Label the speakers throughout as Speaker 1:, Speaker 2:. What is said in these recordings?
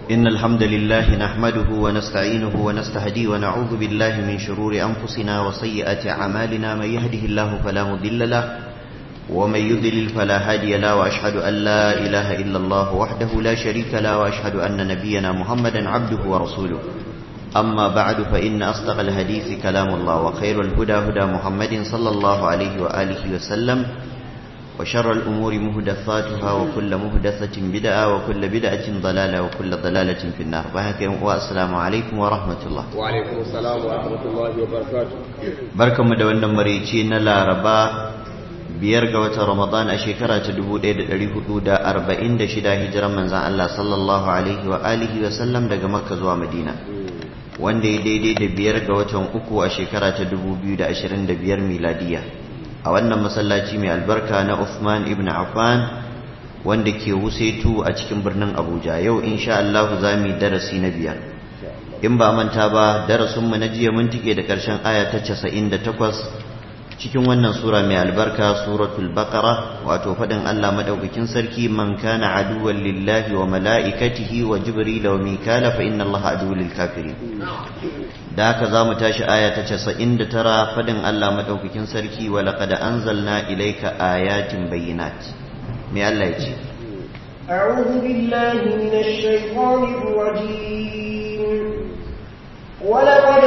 Speaker 1: إن الحمد لله نحمده ونستعينه ونستهديه ونعوذ بالله من شرور أنفسنا وسيئات أعمالنا من يهده الله فلا مضل له ومن يضلل فلا هادي له وأشهد أن لا إله إلا الله وحده لا شريك له وأشهد أن نبينا محمدا عبده ورسوله أما بعد فإن أصدق الحديث كلام الله وخير الهدى هدى محمد صلى الله عليه وآله وسلم وشر الأمور مهدثاتها وكل مهدثة بدعة وكل بدعة ضلالة وكل ضلالة في النار والسلام عليكم ورحمة الله
Speaker 2: وعليكم السلام ورحمة الله وبركاته
Speaker 1: بركة مدونة مريتين لا ربا biyar ga watan Ramadan a shekara ta 1446 hijiran manzan Allah sallallahu alaihi wa alihi wa sallam daga Makka zuwa Madina wanda ya daidai da biyar ga watan uku a shekara ta 2025 miladiya a wannan masallaci mai albarka na Uthman ibn Affan wanda ke Wusaitu a cikin birnin Abuja yau insha Allah za mu yi darasi na biyar in ba manta ba darasinmu na jiya mun tike da ƙarshen aya ta 98 cikin wannan sura mai albarka suratul baqara wato fadin Allah madaukakin sarki man kana aduwwan lillahi wa malaikatihi wa jibril wa mikala fa inna allaha aduwwul lil kafirin da haka zamu tashi aya ta 99 fadin Allah madaukakin sarki wa laqad anzalna ilayka ayatin bayyinat me Allah ya ce
Speaker 3: أعوذ بالله من الشيطان الرجيم ولقد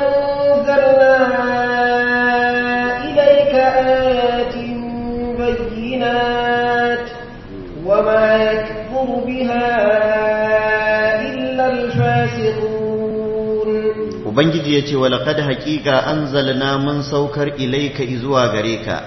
Speaker 3: أنزلنا إليك آيات بينات وما يكفر بها إلا الفاسقون
Speaker 1: Ubangiji ya ce wa laƙad haƙiƙa an zalna mun saukar ilaika izuwa gare ka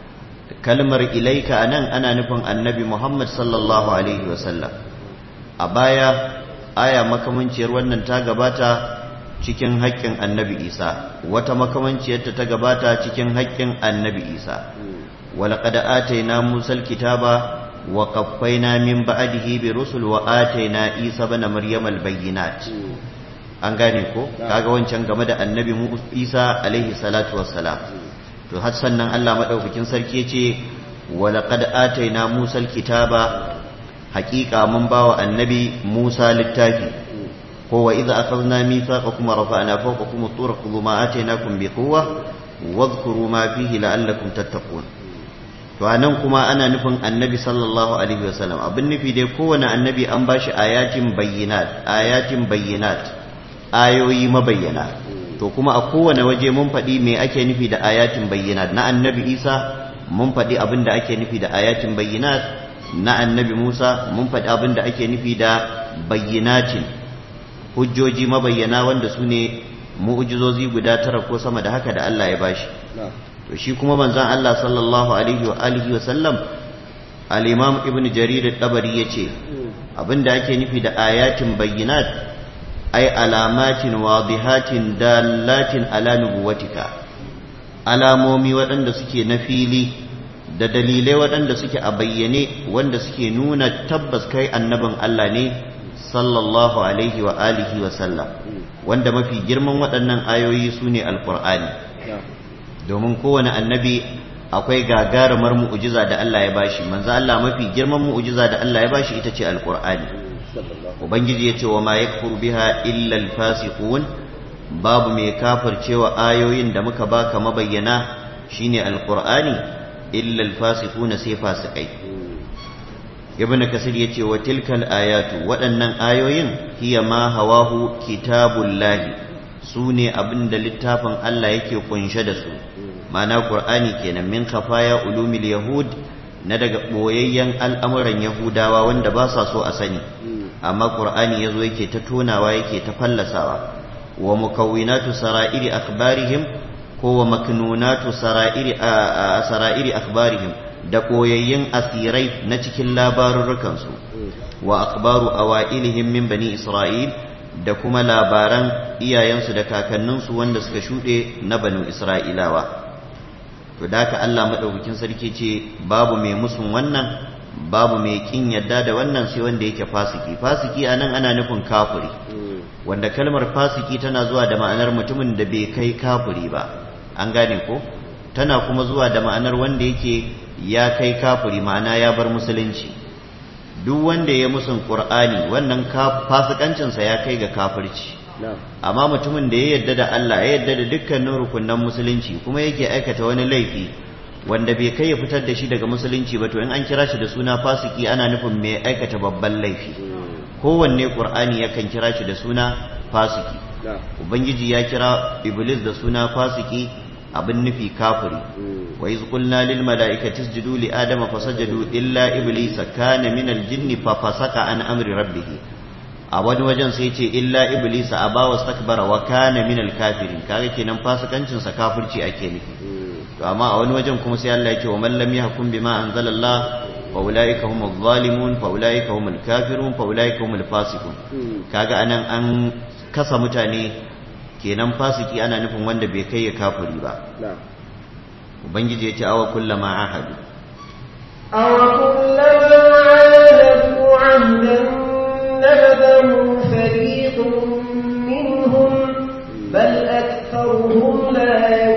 Speaker 1: kalmar ilaika a nan ana nufin annabi Muhammad sallallahu Alaihi wasallam a baya aya makamanciyar wannan ta gabata cikin haƙƙin annabi isa wata makamanciyarta ta gabata cikin haƙƙin annabi isa walaƙad ataina musal kitaba wa qaffayna min ba'dihi bi rusul wa ataina isa bana maryam al bayyinat an gane ko kaga wancan game da annabi mu isa alaihi salatu wassalam to har sannan Allah madaukakin sarki yace walaqad ataina musal kitaba haƙiƙa mun bawa annabi musa littafi هو إذا أخذنا ميثاقكم ورفعنا فوقكم الطور خذوا ما آتيناكم بقوة واذكروا ما فيه لعلكم تتقون to anan kuma ana nufin annabi sallallahu alaihi wasallam abin nufi dai kowane annabi an bashi ayatin bayyinat ayatin bayyinat ayoyi mabayyana to kuma a kowane waje mun faɗi me ake nufi da ayatin bayyinat na annabi isa mun faɗi abin da ake nufi da ayatin bayyinat na annabi musa mun faɗi abin da ake nufi da bayyinatin hujjoji mabayyana wanda su ne mu'ujizozi guda tara ko sama da haka da Allah ya bashi to shi kuma manzon Allah sallallahu alaihi wa alihi wa sallam al-imam ibn jarir at-tabari yace abinda ake nufi da ayatin bayyinat ay alamatin wadihatin dalatin ala nubuwatika alamomi waɗanda suke na fili da dalilai waɗanda suke a bayyane wanda suke nuna tabbas kai annabin Allah ne sallallahu alaihi wa alihi wa sallam wanda mafi girman waɗannan ayoyi su ne alƙur'ani domin kowane annabi akwai gagarumar mu'ujiza da Allah ya bashi manzo Allah mafi girman mu'ujiza da Allah ya bashi ita ce alƙur'ani ubangiji ya ce wa ma yakfur biha illa alfasiqun babu mai kafircewa ayoyin da muka baka mabayyana shine alƙur'ani illa alfasiquna sai fasikai ibn kasir yace wa tilkal ayatu waɗannan ayoyin hiya ma hawahu kitabullahi su ne abinda littafin Allah yake kunshe da su ma'ana qur'ani kenan min khafaya ulumil yahud na daga boyayyen al'amuran yahudawa wanda ba sa so a sani amma qur'ani yazo yake ta tonawa yake ta fallasawa wa mukawwinatu sara'iri akhbarihim ko wa maknunatu sara'iri sara'iri akhbarihim da koyayyen asirai na cikin labarurrukansu wa akbaru awa'ilihim min bani isra'il da kuma labaran iyayensu da kakanninsu wanda suka shuɗe na banu isra'ilawa to da ka Allah maɗaukakin sarki ce babu mai musun wannan babu mai kin yadda da wannan sai wanda yake fasiki fasiki anan ana nufin kafiri wanda kalmar fasiki tana zuwa da ma'anar mutumin da bai kai kafiri ba an gane ko tana kuma zuwa da ma'anar wanda yake ya kai kafiri ma'ana ya bar musulunci duk wanda ya musun qur'ani wannan fasikancinsa ya kai ga kafirci amma mutumin da ya yarda da Allah ya yarda da dukkanin rukunan musulunci kuma yake aikata wani laifi wanda bai kai ya fitar da shi daga musulunci ba to in an kira shi da suna fasiki ana nufin mai aikata babban laifi kowanne qur'ani yakan kira shi da suna fasiki ubangiji ya kira iblis da suna fasiki abin nufi kafiri wa iz qulna lil mala'ikati isjudu li adama fasajadu illa iblisa kana min al jinni fa fasaka an amri rabbih a wani wajen sai ce illa iblisa aba wastakbara wa kana min al kafirin kaga kenan fasikancin sa kafirci ake nufi to amma a wani wajen kuma sai Allah ya ce wa man lam yahkum bima anzalallah fa ulaika humuz zalimun fa ulaika humul kafirun fa ulaika humul fasiqun kaga anan an kasa mutane kenan fasiki ana nufin wanda bai kai ya kafiri ba ubangiji ya ce awa kullama ahadu
Speaker 3: awa kullama ahadu ahdan nabadahu fariqun minhum bal aktharuhum la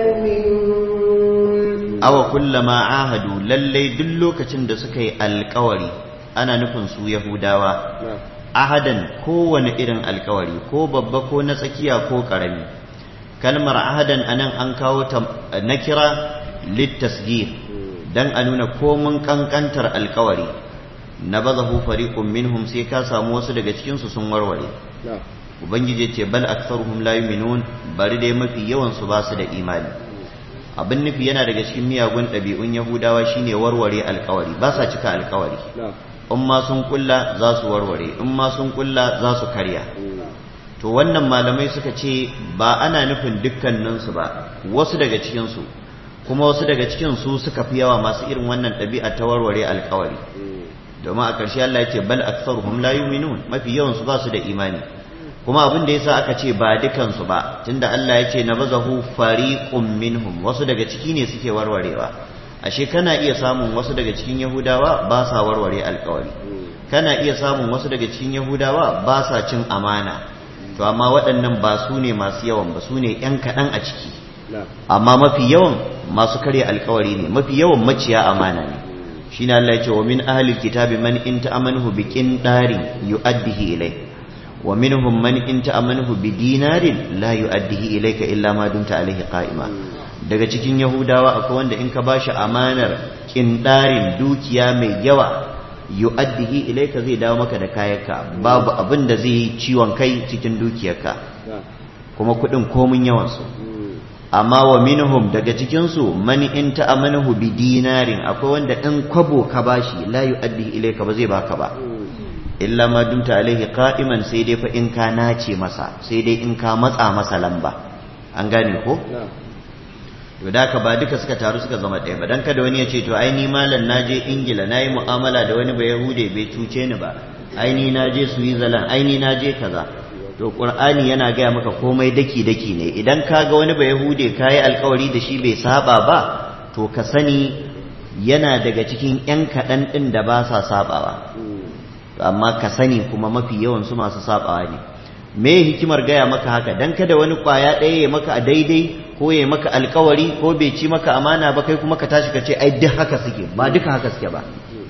Speaker 3: yu'minun
Speaker 1: awa kullama ahadu lallai duk lokacin da suka yi alkawari ana nufin su yahudawa ahadan kowane irin alkawari ko babba ko na tsakiya ko karami kalmar ahadan anan an kawo ta na kira littasgir dan a nuna komun kankantar alkawari na bazahu fariqun minhum sai ka samu wasu daga cikin su sun warware ubangiji ce bal aktharuhum la yu'minun bari dai mafi yawan su ba su da imani abin nufi yana daga cikin miyagun ɗabi'un yahudawa shine warware alkawari ba sa cika alkawari in ma sun kulla za su warware in ma sun kulla za su karya to wannan malamai suka ce ba ana nufin dukkaninsu ba wasu daga cikinsu kuma wasu daga cikin su suka fi yawa masu irin wannan ɗabi'a ta warware alkawari domin a ƙarshe Allah ya ce bal aktsaruhum la yu'minun mafi yawan su ba su da imani kuma abin da yasa aka ce ba dukansu ba tunda Allah ya ce nabazahu fariqun minhum wasu daga ciki ne suke warwarewa ashe kana iya samun wasu daga cikin yahudawa ba sa warware alkawari kana iya samun wasu daga cikin yahudawa ba sa cin amana to amma waɗannan ba su ne masu yawan ba su ne ‘yan kaɗan a ciki amma mafi yawan masu karya alkawari ne mafi yawan maciya amana ne shi ne Allah ya ce wa min ahalil kitabi man in ta'amanuhu bi qindarin yu'addihi ilai wa minhum man in ta'amanuhu bi dinarin la yu'addihi ilayka illa ma dumta alaihi qa'ima daga cikin yahudawa akwai wanda in ka bashi amanar kindarin dukiya mai yawa yu'addihi ilayka zai dawo maka da kayanka babu abin da zai yi ciwon kai cikin dukiyarka kuma kuɗin komun yawan su amma wa minhum daga cikin su man in ta'amanahu bi dinarin akwai wanda in kwabo ka bashi la yu'addihi ilayka ba zai baka ba illa ma dumta alaihi qa'iman sai dai fa in ka nace masa sai dai in ka matsa masa lamba an gane ko to da ka ba duka suka taru suka zama ɗaya ba dan kada wani ya ce to ai ni malam naje ingila nayi mu'amala da wani ba yahude bai cuce ni ba ai ni naje switzerland ai ni naje kaza to qur'ani yana gaya maka komai daki daki ne idan ka ga wani ba yahude kayi alkawari da shi bai saba ba to ka sani yana daga cikin yan kaɗan ɗin da ba sa sabawa amma ka sani kuma mafi yawan su masu sabawa ne me hikimar gaya maka haka dan kada wani kwaya ɗaya ya maka a daidai ko ya maka alkawari ko bai ci maka amana ba kai kuma ka tashi ka ce ai duk haka suke ba duka haka suke ba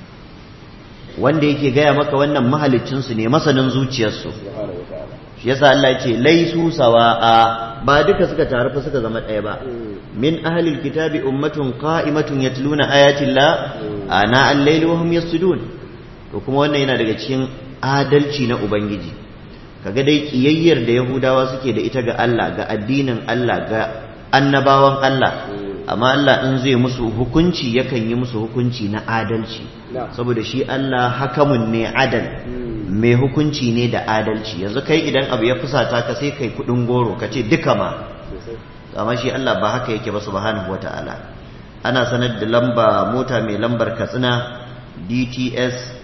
Speaker 1: wanda yake gaya maka wannan mahaliccinsu ne masanin zuciyarsu shi yasa Allah ya ce laisu sawa'a ba duka suka taru fa suka zama ɗaya ba min ahlil kitabi ummatun qa'imatun yatluna ayati Allah ana al-layli wa hum yasjudun to kuma wannan yana daga cikin adalci na ubangiji kaga dai kiyayyar da yahudawa suke da ita ga Allah ga addinin Allah ga annabawan Allah amma Allah in zai musu hukunci yakan yi musu hukunci na adalci saboda shi Allah hakamun ne adal mai hukunci ne da adalci yanzu kai idan abu ya fusata ka sai kai kudin goro ka ce duka ma amma shi Allah ba haka yake ba subhanahu wataala ana sanar da lamba mota mai lambar katsina DTS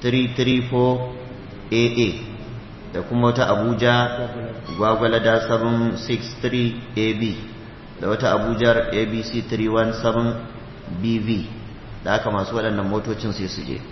Speaker 1: 334 AA da kuma wata Abuja gwagwalada 763 AB da wata Abuja ABC 317 BV da aka masu waɗannan motocin sai su je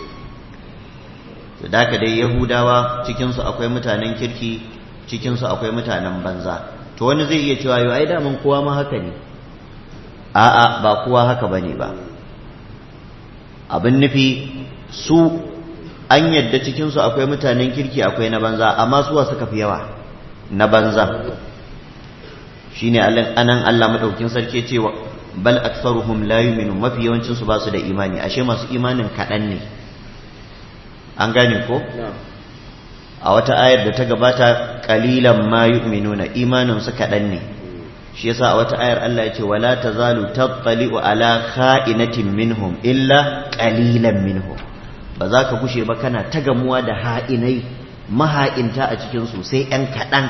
Speaker 1: da haka dai yahudawa cikinsu akwai mutanen kirki cikinsu akwai mutanen banza to wani zai iya cewa yau ai daman kowa ma haka ne a'a ba kowa haka bane ba abin nufi su an yadda cikinsu akwai mutanen kirki akwai na banza amma suwa suka fi yawa na banza shine anan Allah madaukin sarki cewa bal aktsaruhum la yu'minu mafi yawancin su ba su da imani ashe masu imanin kaɗan ne an gane ko a wata ayar da ta gabata qalilan ma yu'minuna imanin su kaɗan ne shi yasa a wata ayar Allah ya ce wala tazalu tattali'u ala kha'inatin minhum illa qalilan minhum ba za ka kushe ba kana ta gamuwa da ha'inai maha'inta a cikin su sai yan kaɗan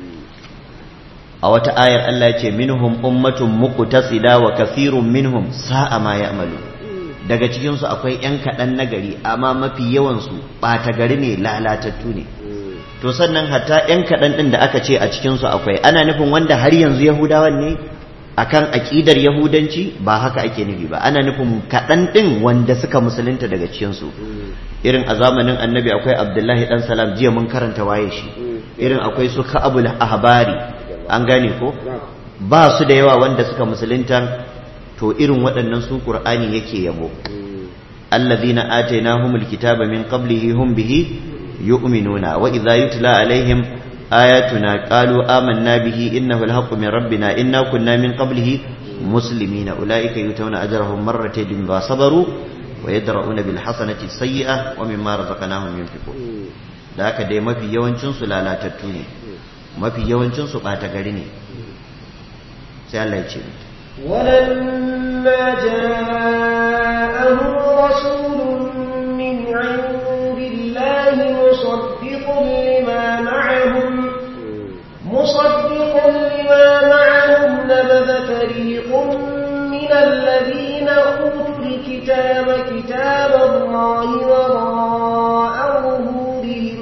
Speaker 1: a wata ayar Allah ya ce minhum ummatun muqtasida wa kathirun minhum sa'a ma ya'malu daga cikin su akwai yan kaɗan na gari amma mafi yawan su ɓata gari ne lalatattu ne to sannan hatta yan kaɗan ɗin da aka ce a cikin su akwai ana nufin wanda har yanzu yahudawan ne akan aƙidar yahudanci ba haka ake nufi ba ana nufin kaɗan ɗin wanda suka musulunta daga cikin su irin a zamanin annabi akwai abdullahi dan salam jiya mun karanta waye shi irin akwai su ka'abul ahbari an gane ko ba su da yawa wanda suka musulunta to irin waɗannan su qur'ani yake yabo allazina atainahumul kitaba min qablihi hum bihi yu'minuna wa idza yutla alaihim ayatuna qalu amanna bihi innahu alhaqqu min rabbina inna kunna min qablihi muslimina ulaika yutawna ajrahum marratayn bima sabaru wa yadra'una bil hasanati sayyi'ah wa mimma razaqnahum yunfiqun da haka dai mafi yawancin su lalatattu ne mafi yawancin su ɓata gari ne sai Allah ya ce
Speaker 3: ولما جاءهم رسول من عند الله مصدق لما معهم مصدق لما معهم نبذ فريق من الذين أوتوا الكتاب كتاب الله وراء ظهورهم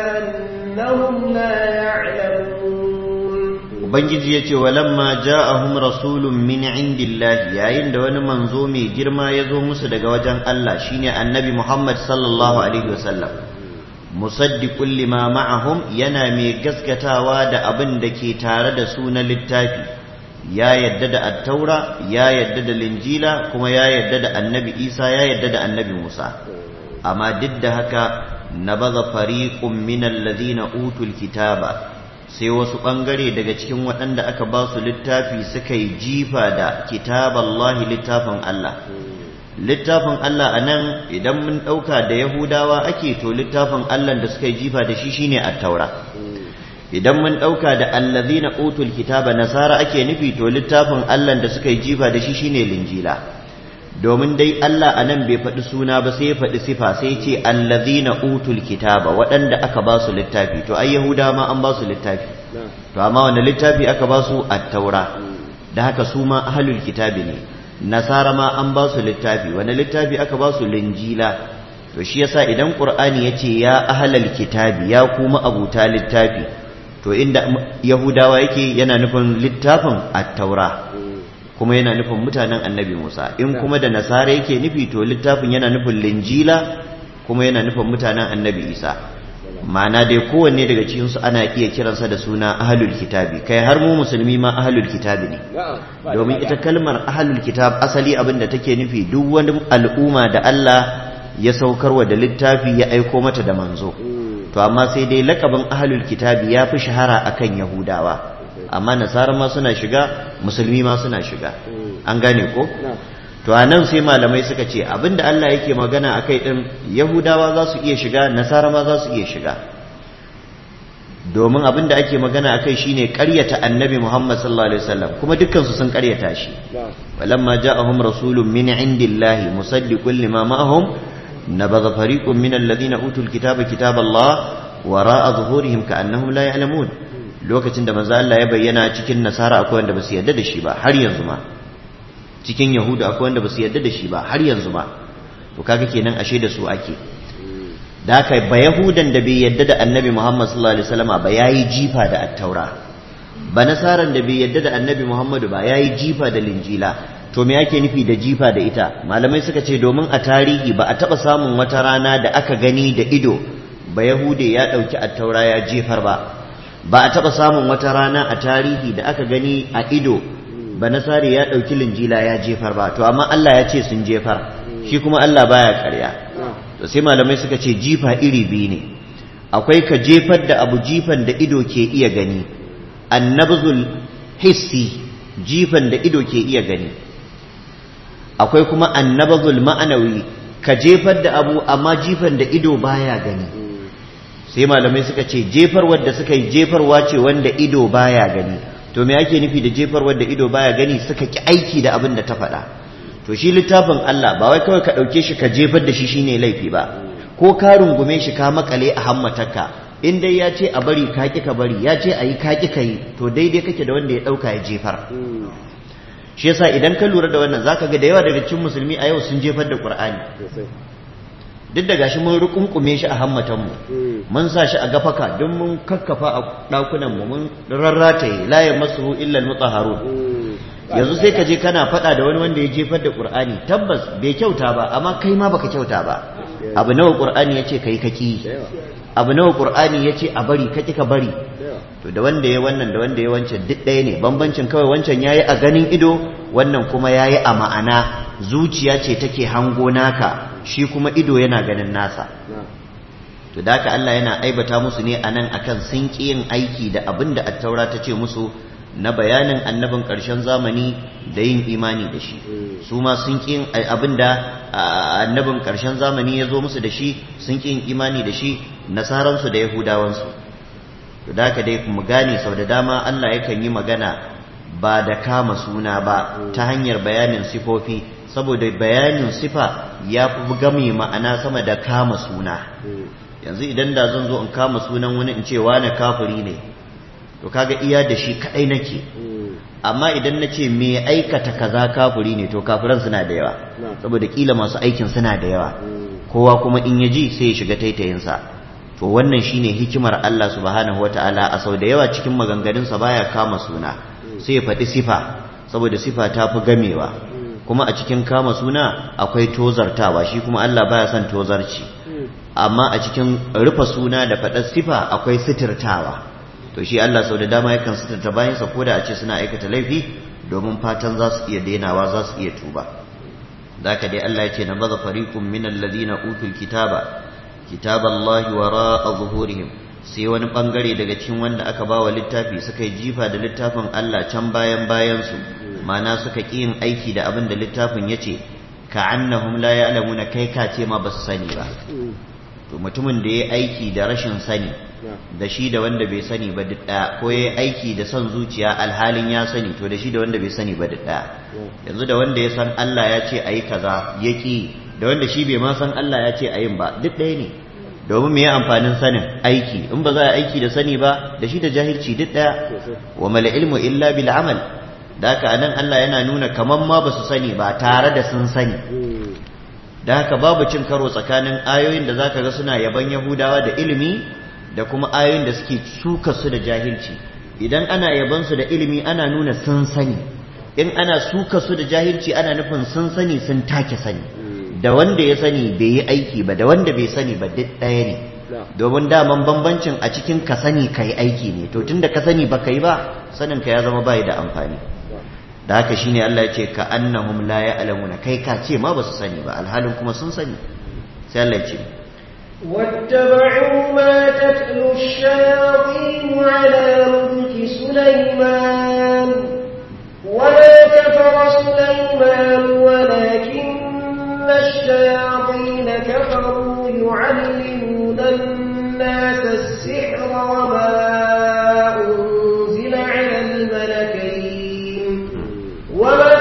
Speaker 3: كأنهم لا يعلمون
Speaker 1: ubangiji ya ce walamma ja'ahum rasulun min indillahi yayin da wani manzo mai girma ya zo musu daga wajen Allah shine annabi Muhammad sallallahu alaihi wasallam musaddiqul lima ma'ahum yana mai gaskatawa da abin da ke tare da su na littafi ya yadda da attaura ya yadda da linjila kuma ya yadda da annabi Isa ya yadda da annabi Musa amma duk da haka nabaza fariqun minal ladina utul kitaba sai wasu ɓangare daga cikin waɗanda aka ba su littafi suka yi jifa da kitaballahi littafin Allah littafin Allah a nan idan mun ɗauka da yahudawa ake to littafin Allah da suka yi jifa da shi shine attaura idan mun ɗauka da allazina utul kitaba nasara ake nufi to littafin Allah da suka yi jifa da shi shine linjila domin dai Allah a nan bai faɗi suna ba sai ya faɗi sifa sai ce allazina utul kitaba waɗanda aka ba su littafi to ai yahuda ma an ba su littafi to amma wanda littafi aka ba su at-taura da haka su ma ahlul kitabi ne nasara ma an ba su littafi wanda littafi aka ba su linjila to shi yasa idan qur'ani yace ya ahlul kitabi ya kuma abuta littafi to inda yahudawa yake yana nufin littafin at-taura kuma yana nufin mutanen annabi Musa in kuma da nasara yake nufi to littafin yana nufin linjila kuma yana nufin mutanen annabi Isa ma'ana dai kowanne daga cikin su ana iya kiransa da suna ahlul kitabi kai har mu musulmi ma ahlul kitabi ne domin ita kalmar ahlul kitab asali abin da take nufi duk wani al'umma da Allah ya saukarwa da littafi ya aiko mata da manzo to amma sai dai lakabin ahlul kitabi ya fi shahara akan yahudawa amma nasara ma suna shiga musulmi ma suna shiga an gane ko to a nan sai malamai suka ce abinda Allah yake magana a kai ɗin yahudawa za su iya shiga nasara ma za su iya shiga domin abinda ake magana a kai shine ƙaryata annabi muhammad sallallahu alaihi wasallam kuma dukkansu sun ƙaryata shi walamma ja'ahum rasulun min indillahi musaddiqun lima ma'ahum nabadha fariqun min alladhina utul kitaba kitaballah wara'a zuhurihim ka'annahum la ya'lamun lokacin da manzo Allah ya bayyana cikin nasara akwai wanda basu yarda da shi ba har yanzu ma cikin yahudu akwai wanda basu yarda da shi ba har yanzu ma to kaga kenan ashe da su ake da haka ba yahudan da bai yarda da annabi Muhammad sallallahu alaihi wasallam ba yayi jifa da attaura ba nasaran da bai yarda da annabi Muhammadu ba yayi jifa da linjila to me yake nufi da jifa da ita malamai suka ce domin a tarihi ba a taba samun wata rana da aka gani da ido ba yahude ya dauki attaura ya jefar ba ba a taɓa samun wata rana a tarihi da aka gani a ido ba nasari ya ɗauki linjila ya jefar ba to amma Allah ya ce sun jefar shi kuma Allah baya ƙarya to sai malamai suka ce jifa iri biyu ne akwai ka jefar da abu jifan da ido ke iya gani annabzul hissi jifan da ido ke iya gani akwai kuma annabzul ma'anawi ka jefar da abu amma jifan da ido baya gani sai malamai suka ce jefar wadda suka yi jefarwa ce wanda ido baya gani to me ake nufi da jefar wadda ido baya gani suka ki aiki da abin da ta faɗa to shi littafin Allah ba wai kawai ka ɗauke shi ka jefar da shi shine laifi ba ko ka rungume shi ka makale a hammatarka in dai ya ce a bari ka ki ka bari ya ce a yi ka ki ka yi to daidai kake da wanda ya ɗauka ya jefar shi yasa idan ka lura da wannan zaka ga da yawa daga cikin musulmi a yau sun jefar da Qur'ani duk da gashi mun rukunkume shi a hammatan mu mun sa shi a gafaka don mun kakkafa a dakunan mu mun rarrataye la yamassuhu illa al-mutahharun yanzu sai ka je kana faɗa da wani wanda ya jefar da Qur'ani tabbas bai kyauta ba amma kai ma baka kyauta ba abu nawa Qur'ani yace kai kaki abu nawa Qur'ani yace a bari kaki ka bari to da wanda ya wannan da wanda ya wancan duk ɗaya ne bambancin kawai wancan yayi a ganin ido wannan kuma yayi a ma'ana zuciya ce take hango naka shi kuma ido yana ganin nasa to da haka Allah yana aibata musu ne anan akan sun ƙi yin aiki da abin da attaura ta ce musu na bayanin annabin ƙarshen zamani da yin imani da shi su ma sun ƙi abin da annabin ƙarshen zamani ya zo musu da shi sun ƙi yin imani da shi nasaransu da yahudawansu to da haka dai mu gane sau da dama Allah yakan yi magana ba da kama suna ba ta hanyar bayanin sifofi saboda bayanin sifa ya fi game ma'ana sama da kama suna yanzu idan da zan zo in kama sunan wani in ce wane kafiri ne to kaga iya da shi kadai nake amma idan na ce me aikata kaza kafiri ne to kafiran suna da yawa saboda kila masu aikin suna da yawa kowa kuma in ya ji sai ya shiga taitayinsa to wannan shine hikimar Allah subhanahu wataala a sau da yawa cikin maganganunsa baya kama suna sai ya faɗi sifa saboda sifa ta fi gamewa kuma a cikin kama suna akwai tozartawa shi kuma Allah baya son tozarci amma a cikin rufe suna da faɗar sifa akwai sitirtawa to shi Allah sau da dama yakan sitirta bayansa ko da a ce suna aikata laifi domin fatan za su iya dainawa za su iya tuba zaka dai Allah ya ce na baza fariqum min alladhina utul kitaba kitaballahi wara'a zuhurihim sai wani bangare daga cikin wanda aka ba wa littafi suka yi jifa da littafin Allah can bayan bayansu mana suka ƙi yin aiki da abin da littafin ya ce ka annahum la ya'lamuna kai ka ce ma ba su sani ba to mutumin da ya aiki da rashin sani da shi da wanda bai sani ba duk ɗaya ko ya aiki da son zuciya alhalin ya sani to da shi da wanda bai sani ba duk ɗaya yanzu da wanda ya san Allah ya ce a yi kaza ya ƙi da wanda shi bai ma san Allah ya ce a yin ba duk ɗaya ne domin me ya amfanin sanin aiki in ba za a aiki da sani ba da shi da jahilci duk daya wa mal ilmu illa bil amal da haka anan Allah yana nuna kaman ma ba su sani ba tare da sun sani da haka babu cin karo tsakanin ayoyin da zaka ga suna yaban yahudawa da ilimi da kuma ayoyin da suke suka su da jahilci idan ana yaban su da ilimi ana nuna sun sani in ana suka su da jahilci ana nufin sun sani sun take sani da wanda ya sani bai yi aiki ba da wanda bai sani ba duk ɗaya ne domin daman bambancin a cikin ka sani ka yi aiki ne to tunda ka sani ba ka yi ba sanin ka ya zama bai da amfani da haka shine Allah ya ce ka annahum la ya'lamuna kai ka ce ma ba su sani ba alhalin kuma sun sani sai Allah ya ce
Speaker 3: واتبعوا ما تتلو الشياطين على ملك سليمان وما كفر سليمان ولكن الشياطين كفروا يعلمون الناس السحر وما أنزل على الملكين وما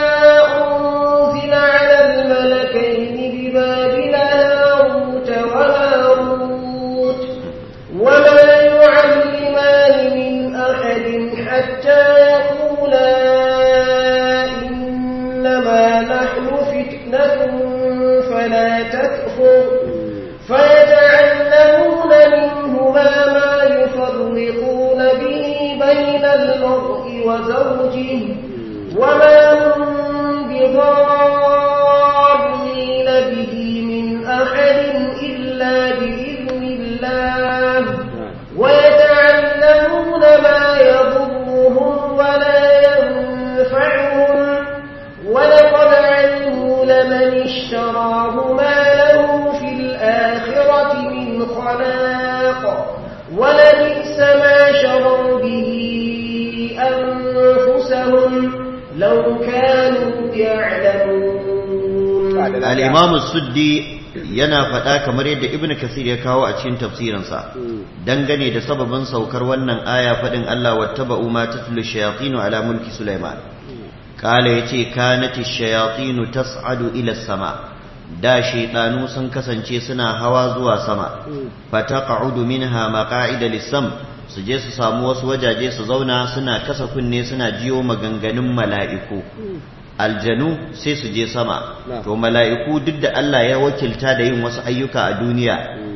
Speaker 3: أنزل على الملكين ببابل هاروت وماروت وما يعلمان من أحد حتى يقولا إنما نحن فتنة فلا تكفر فيتعلمون منهما ما يفرقون به بين المرء وزوجه وما هم بضارين به من أحد إلا بإذن الله ويتعلمون ما يضرهم ولا ينفعهم ولقد علموا لمن اشترى خلاق ولبئس ما شروا به أنفسهم لو كانوا يعلمون
Speaker 1: الإمام السدي yana faɗa kamar yadda ibn kasir ya kawo a cikin tafsirinsa dangane da sababin saukar wannan aya faɗin Allah wattaba'u ma tatlu shayatinu ala mulki Sulaiman kala yace kanati shayatinu tas'adu ila sama da shaydanu sun kasance suna hawa zuwa sama fataqa'udu minha maqa'ida lis-sam su je su samu wasu wajaje su zauna suna kasa kunne suna jiyo maganganun mala'iku aljanu sai su je sama to mala'iku duk da Allah ya wakilta da yin wasu ayyuka a duniya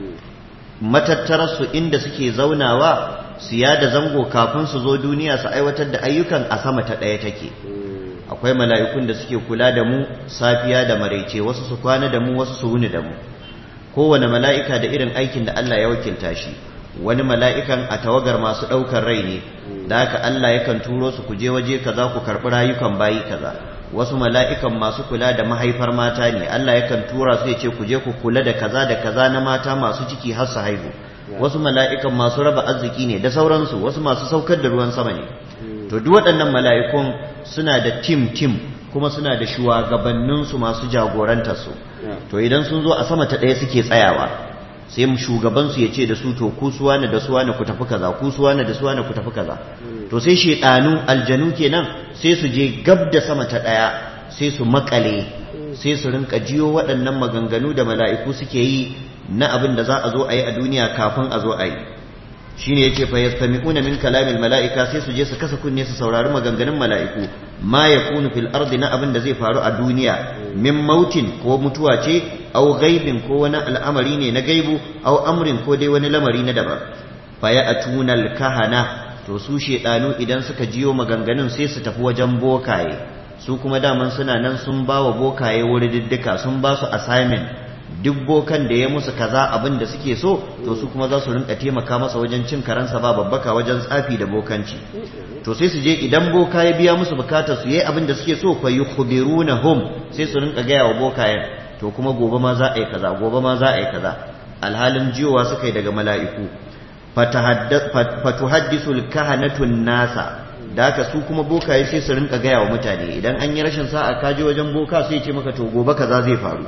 Speaker 1: matattararsu inda suke zaunawa su yada zango kafin su zo duniya su aiwatar da ayyukan a sama ta ɗaya take akwai mala'ikun da suke kula da mu safiya da maraice wasu su kwana da mu wasu su wuni da mu kowane mala'ika da irin aikin da Allah ya wakilta shi wani mala'ikan a tawagar masu ɗaukar rai ne da haka Allah yakan turo su ku je waje kaza ku karɓi rayukan bayi kaza wasu mala'ikan masu kula da mahaifar mata ne Allah yakan tura su ya ce ku je ku kula da kaza da kaza na mata masu ciki har su haihu wasu mala'ikan masu raba arziki ne da sauransu wasu masu saukar da ruwan sama ne to duk waɗannan mala'ikun suna da tim tim kuma suna da shugabanninsu masu jagorantarsu to idan sun zo a sama ta ɗaya suke tsayawa sai shugabansu ya ce da su to ku suwa da suwa ku tafi kaza ku suwa da suwa ku tafi kaza to sai shedanu aljanu kenan sai su je gab da sama ta daya sai su makale sai su rinka jiyo waɗannan maganganu da mala'iku suke yi na abin da za a zo a yi a duniya kafin a zo a yi shine yace fa yastami'una min kalamil mala'ika sai su je su kasa kunne su saurari maganganun mala'iku ma yakunu fil ardi na abin da zai faru a duniya min mautin ko mutuwa ce au gaibin ko wani al'amari ne na gaibu au amrin ko dai wani lamari na daban fa ya'tuna al kahana to su shedanu idan suka jiyo maganganun sai su tafi wajen bokaye su kuma daman suna nan sun ba wa bokaye wuri diddika sun ba su assignment duk bokan da ya musu kaza abin da suke so to su kuma za su rinka taimaka masa wajen cin karansa ba babbaka wajen tsafi da bokanci to sai su je idan boka ya biya musu bukatar su yayi abin da suke so fa yukhbirunahum sai su rinka gaya wa bokayen to kuma gobe ma za a yi kaza gobe ma za a yi kaza alhalin jiyowa suka yi daga mala'iku fatuhaddisu alkahanatun nasa da haka su kuma bokaye sai su rinka gaya wa mutane idan an yi rashin sa'a ka je wajen boka sai ce maka to gobe kaza zai faru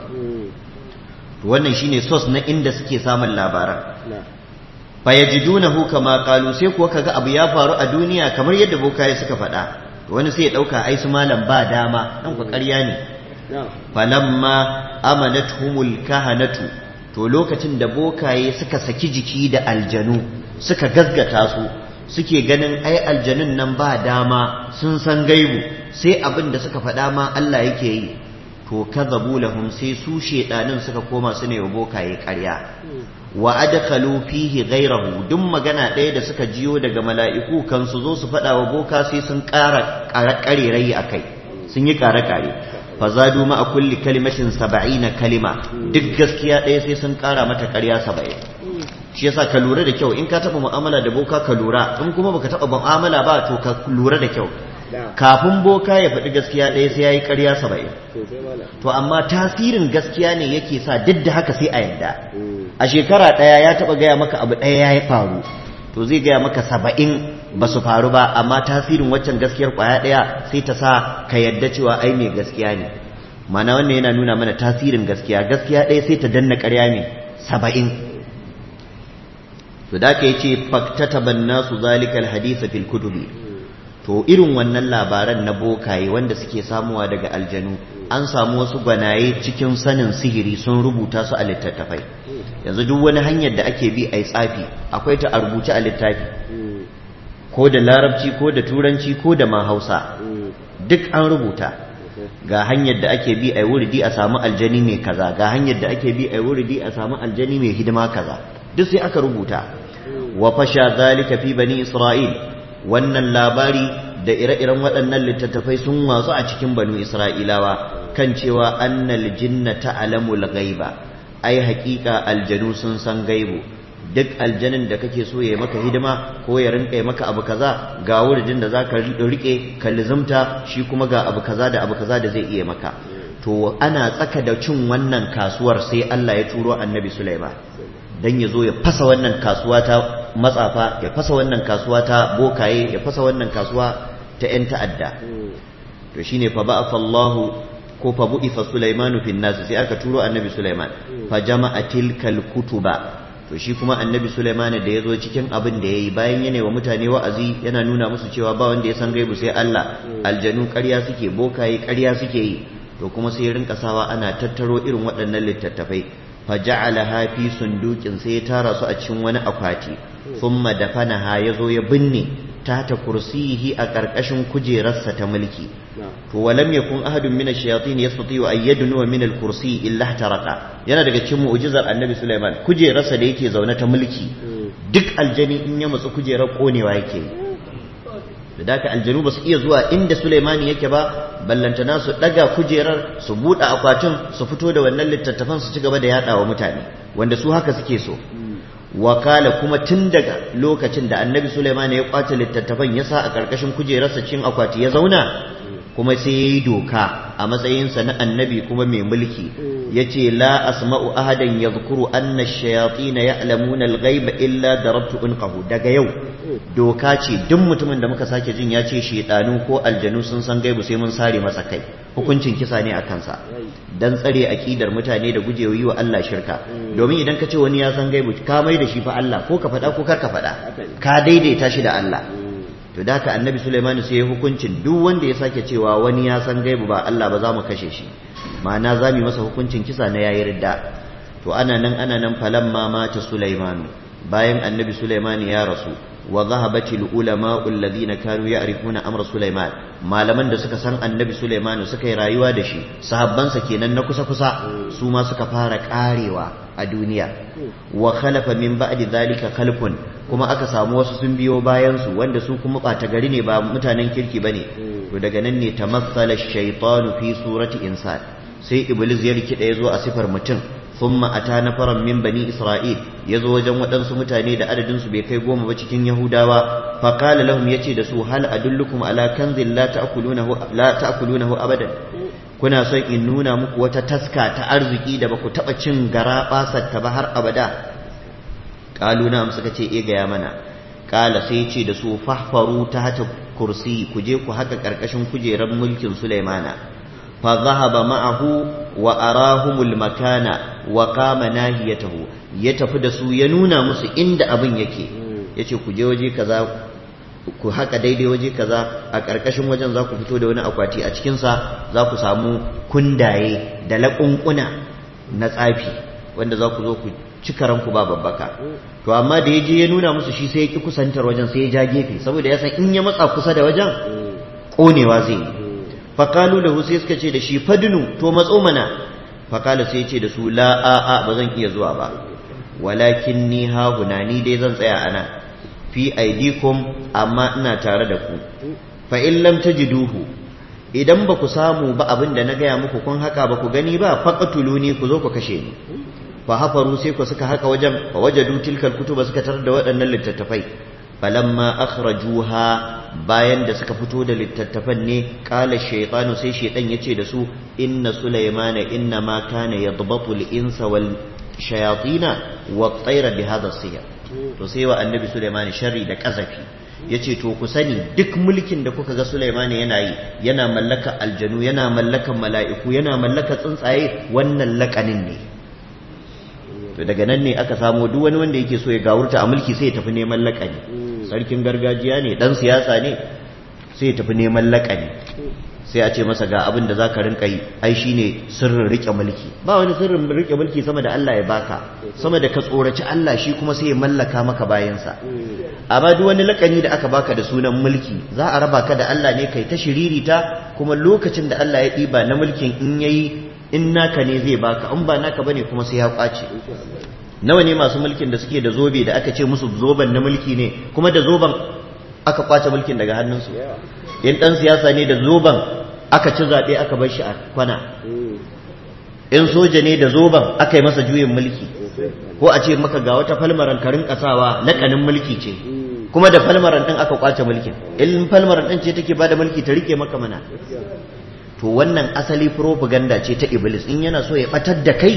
Speaker 1: to wannan shine source na inda suke samun labaran fa yajidunahu kama qalu sai kuwa kaga abu ya faru a duniya kamar yadda bokaye suka faɗa to wani sai ya dauka ai su malam ba dama dan ku ƙarya ne falamma amanathumul kahanatu to lokacin da bokaye suka saki jiki da aljanu suka gazgata su suke ganin ai aljanun nan ba dama sun san gaibu sai abin da suka faɗa ma Allah yake yi to kadhabu lahum sai su shedanin suka koma su ne bokaye ƙarya wa adkhalu fihi ghayrahu duk magana ɗaya da suka jiyo daga mala'iku kan su zo su faɗa wa boka sai sun ƙara ƙarerai akai sun yi ƙare-ƙare fazadu ma a kulli kalimatin saba'ina kalima duk gaskiya ɗaya sai sun ƙara mata ƙarya saba'in shi yasa ka lura da kyau in ka taɓa mu'amala da boka ka lura in kuma baka taɓa mu'amala ba to ka lura da kyau kafin boka ya faɗi gaskiya ɗaya sai ya yi ƙarya saba'in to amma tasirin gaskiya ne yake sa duk da haka sai a yadda a shekara ɗaya ya taɓa gaya maka abu ɗaya ya faru to zai gaya maka saba'in ba su faru ba amma tasirin waccan gaskiyar ƙwaya ɗaya sai ta sa ka yadda cewa ai mai gaskiya ne mana wannan yana nuna mana tasirin gaskiya gaskiya ɗaya sai ta danna ƙarya ne saba'in to da ka yace faktataban nasu zalikal hadisa fil kutubi to irin wannan labaran na bokaye wanda suke samuwa daga aljanu an samu wasu gwanaye cikin sanin sihiri sun rubuta su a littattafai yanzu duk wani hanyar da ake bi a yi tsafi akwai ta a rubuce a littafi ko da larabci ko da turanci ko da ma hausa duk an rubuta ga hanyar da ake bi a yi wuridi a samu aljani mai kaza ga hanyar da ake bi a yi wuridi a samu aljani mai hidima kaza duk sai aka rubuta wa fasha zalika fi bani isra'il wannan labari da ire-iren waɗannan littattafai sun watsu a cikin banu isra'ilawa kan cewa annal jinna ta'lamul ghaiba ai haƙiƙa aljanu sun san gaibu duk aljanin da kake so ya maka hidima ko ya rinka maka abu kaza ga wuridin da zaka rike ka lizumta shi kuma ga abu kaza da abu kaza da zai iya maka to ana tsaka da cin wannan kasuwar sai Allah ya turo annabi Sulaiman dan ya zo ya fasa wannan kasuwa ta matsafa ya fasa wannan kasuwa ta bokaye ya fasa wannan kasuwa ta 'yan ta'adda to shine fa ba'atha Allahu ko fa bu'ifa Sulaimanu fin nas sai aka turo annabi Sulaiman fa jama'a tilkal kutuba to shi kuma annabi Sulaiman da ya zo cikin abin da yayi bayan yana wa mutane wa'azi yana nuna musu cewa ba wanda ya san gaibu sai Allah aljanu ƙarya suke bokaye ƙarya suke yi to kuma sai rinka sawa ana tattaro irin waɗannan littattafai fa ja'alaha fi sundukin sai ya tara su a cikin wani akwati thumma dafanaha yazo ya binne tata kursiyihi a ƙarƙashin kujerarsa ta mulki to walam yakun ahadun min ash-shayatin yastati an yadnu min al-kursi illa ihtaraka yana daga cikin mu'jizar annabi Sulaiman kujerarsa da yake zaune ta mulki duk aljani in ya matsu kujerar konewa yake da daka aljanu ba su iya zuwa inda Sulaimani yake ba ballantana su daga kujerar su buɗe akwatin su fito da wannan littattafan su ci gaba da yaɗawa mutane wanda su haka suke so wakala kuma tun daga lokacin da annabi Sulaiman ya kwace littattafan ya sa a ƙarƙashin kujerarsa cin akwati ya zauna kuma sai ya yi doka a matsayinsa na annabi kuma mai mulki ya ce la asma'u ahadan ya zukuru anna shayatina ya alamuna alghaiba illa darabtu unqahu daga yau doka ce duk mutumin da muka sake jin ya ce shaidanu ko aljanu sun san gaibu sai mun sare masa kai hukuncin kisa ne a kansa dan tsare akidar mutane da gujewa yi wa Allah shirka domin idan ka ce wani ya san gaibu ka mai da shi fa Allah ko ka faɗa ko kar ka faɗa ka daidaita shi da Allah to da haka annabi Sulaiman sai ya hukuncin duk wanda ya sake cewa wani ya san gaibu ba Allah ba za mu kashe shi ma'ana za mu masa hukuncin kisa na yayi ridda to ana nan ana nan falamma mata Sulaiman bayan annabi Sulaiman ya rasu wa zahabatil ulama'u alladhina kanu ya'rifuna amra Sulaiman malaman da suka san annabi Sulaiman suka yi rayuwa da shi sahabbansa kenan na kusa kusa su ma suka fara karewa a duniya wa khalafa min ba'di zalika khalfun kuma aka samu wasu sun biyo bayan su wanda su kuma bata gari ne ba mutanen kirki bane to daga nan ne tamassala ash-shaytanu fi surati insan sai iblis ya rikida yazo a sifar mutum thumma ata nafaran min bani isra'il yazo wajen waɗansu mutane da adadin su bai kai goma ba cikin yahudawa fa qala lahum yace da su hal adullukum ala kanzin la ta'kulunahu la ta'kulunahu abadan kuna son in nuna muku wata taska ta arziki da baku taba cin gara ta ba har abada qalu na suka ce e gaya mana qala sai ce da su fahfaru ta hata kursi ku je ku haka karkashin kujerar mulkin sulaimana fa zahaba ma'ahu wa arahumul makana wa qama nahiyatahu ya tafi da su ya nuna musu inda abin yake yace ku je waje kaza ku haka daidai waje kaza a ƙarƙashin wajen za ku fito da wani akwati a cikinsa za ku samu kundaye da laƙunƙuna na tsafi wanda za ku zo ku ci karanku ba babbaka to amma da ya je ya nuna musu shi sai ya ƙi kusantar wajen sai ya ja gefe saboda ya san in ya matsa kusa da wajen ƙonewa zai yi faƙalu da sai suka ce da shi fadinu to matso mana faƙala sai ya ce da su la a ba zan iya zuwa ba walakin ni ha ni dai zan tsaya a nan fi aidikum amma ina tare da ku fa in lam tajiduhu idan ba ku samu ba abin da na gaya muku kun haka ba ku gani ba faqatuluni ku zo ku kashe ni fa hafaru sai ku suka haka wajen fa wajadu tilkal kutuba suka tarar da waɗannan littattafai falamma akhrajuha bayan da suka fito da littattafan ne qala shaytanu sai shaytan yace da su inna sulaymana inna ma kana yadbatu al-insa wal shayatina wa at-tayra bi hadha as to sai wa annabi Sulaiman sharri da kazafi yace to ku sani duk mulkin da kuka ga Sulaiman yana yi yana mallaka aljanu yana mallakan mala'iku yana mallaka tsuntsaye wannan lakanin ne to daga nan ne aka samo duk wani wanda yake so ya gawurta a mulki sai ya tafi neman lakani sarkin gargajiya ne dan siyasa ne sai ya tafi neman lakani sai a ce masa ga abin da za ka rinka yi ai shi ne sirrin riƙe mulki ba wani sirrin riƙe mulki sama da Allah ya baka sama da ka tsoraci Allah shi kuma sai ya mallaka maka bayansa amma duk wani lakani da aka baka da sunan mulki za a raba ka da Allah ne kai ta shiririta kuma lokacin da Allah ya ɗiba na mulkin in yayi in naka ne zai baka in ba naka bane kuma sai ya kwace nawa ne masu mulkin da suke da zobe da aka ce musu zoben na mulki ne kuma da zoben aka kwace mulkin daga hannunsu in ɗan siyasa ne da zoben aka ci zaɓe aka bar shi a kwana in soja ne da zoben aka yi masa juyin mulki ko a ce maka ga wata falmaran karin kasawa laƙanin mulki ce kuma da falmaran ɗin aka kwace mulkin in falmaran ɗin ce take ba da mulki ta rike maka mana to wannan asali propaganda ce ta iblis in yana so ya batar da kai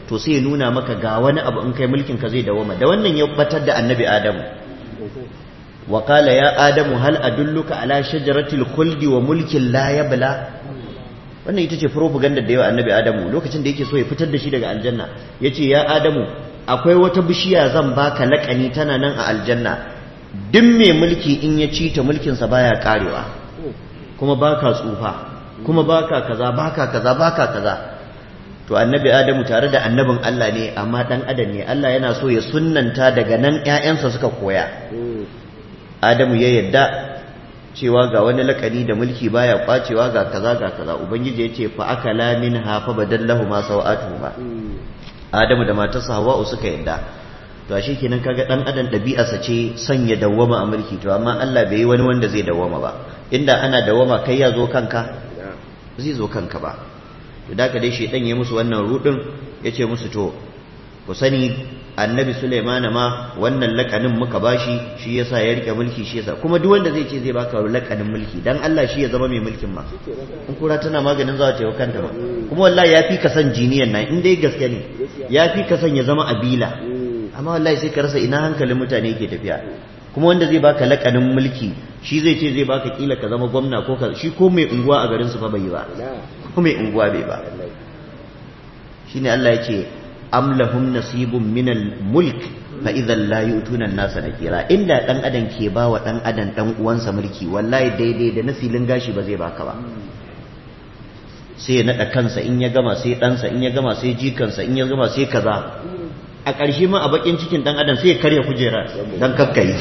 Speaker 1: to sai ya nuna maka ga wani abu in kai mulkin ka zai dawoma da wannan ya batar da annabi adamu wa qala ya adamu hal adulluka ala shajaratil khuldi wa mulkin la yabla wannan ita ce propaganda da yawa annabi adamu lokacin da yake so ya fitar da shi daga aljanna yace ya adamu akwai wata bishiya zan baka lakani tana nan a aljanna duk mai mulki in ya ci ta mulkinsa baya karewa kuma baka tsufa kuma baka kaza baka kaza baka kaza to annabi adamu tare da annabin Allah ne amma dan adam ne Allah yana so ya sunnanta daga nan ƴaƴansa suka koya adamu ya yadda cewa ga wani lakani da mulki baya kwacewa ga kaza ga kaza ubangiji yace fa akala minha fa badallahu ma sawatuhuma adamu da matarsa hawa'u suka yadda to ashe kenan kaga dan adam ɗabi'arsa ce sanya dawwama a mulki to amma Allah bai yi wani wanda zai dawwama ba inda ana dawwama kai ya zo kanka zai zo kanka ba to da dai shedan ya musu wannan rudin yace musu to ku sani annabi Sulaiman ma wannan lakanin muka bashi shi yasa ya rike mulki shi yasa kuma duk wanda zai ce zai baka lakanin mulki dan Allah shi ya zama mai mulkin ma in kura tana maganin za ta yi kanta ba kuma wallahi yafi ka san jiniyan nan in dai gaske ne yafi ka san ya zama abila amma wallahi sai ka rasa ina hankalin mutane yake tafiya kuma wanda zai baka lakanin mulki shi zai ce zai baka kila ka zama gwamna ko ka shi ko mai unguwa a garin su fa bai ba ko mai unguwa bai ba shine Allah yake am lahum nasibun minal mulk fa idan la yutuna an-nasa nakira inda dan adam ke ba wa dan adam dan uwansa mulki wallahi daidai da nasilin gashi ba zai baka ba sai ya nada kansa in ya gama sai ɗansa in ya gama sai jikansa in ya gama sai kaza a ƙarshe ma a bakin cikin dan adam sai ya karya kujera dan kakkai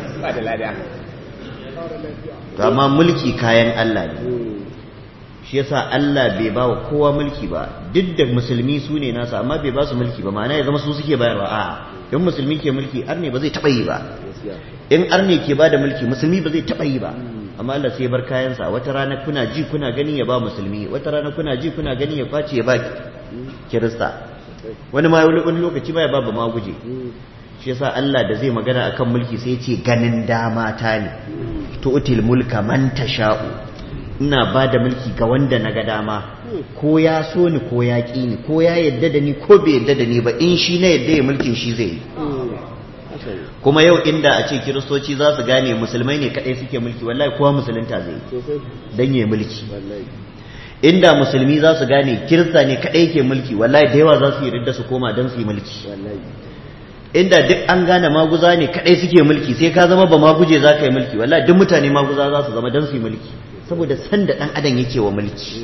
Speaker 1: to amma mulki kayan Allah ne shi yasa Allah bai ba wa kowa mulki ba duk da musulmi su ne nasa amma bai ba su mulki ba ma'ana ya zama su suke bayarwa a in musulmi ke mulki arne ba zai taɓa yi ba in arne ke ba da mulki musulmi ba zai taɓa yi ba amma Allah sai bar kayansa wata rana kuna ji kuna gani ya ba musulmi wata rana kuna ji kuna gani ya kwace ya ba kirista wani ma wani lokaci ba ya ba ma guje shi yasa Allah da zai magana akan mulki sai ya ce ganin dama ta ne tu'til mulka man tasha'u ina ba da mulki ga wanda na ga dama ko ya so ni ko ya ƙi ni ko ya yadda da ni ko bai yadda da ni ba in shi na yadda ya mulkin shi zai yi kuma yau inda a ce kiristoci za su gane musulmai ne kadai suke mulki wallahi kowa musulunta zai yi dan ya mulki inda musulmi za su gane kirista ne kadai ke mulki wallahi da yawa za su yi ridda su koma dan su yi mulki inda duk an gane maguza ne kadai suke mulki sai ka zama ba maguje za ka yi mulki wallahi duk mutane maguza za su zama dan su yi mulki saboda san da dan adam yake wa mulki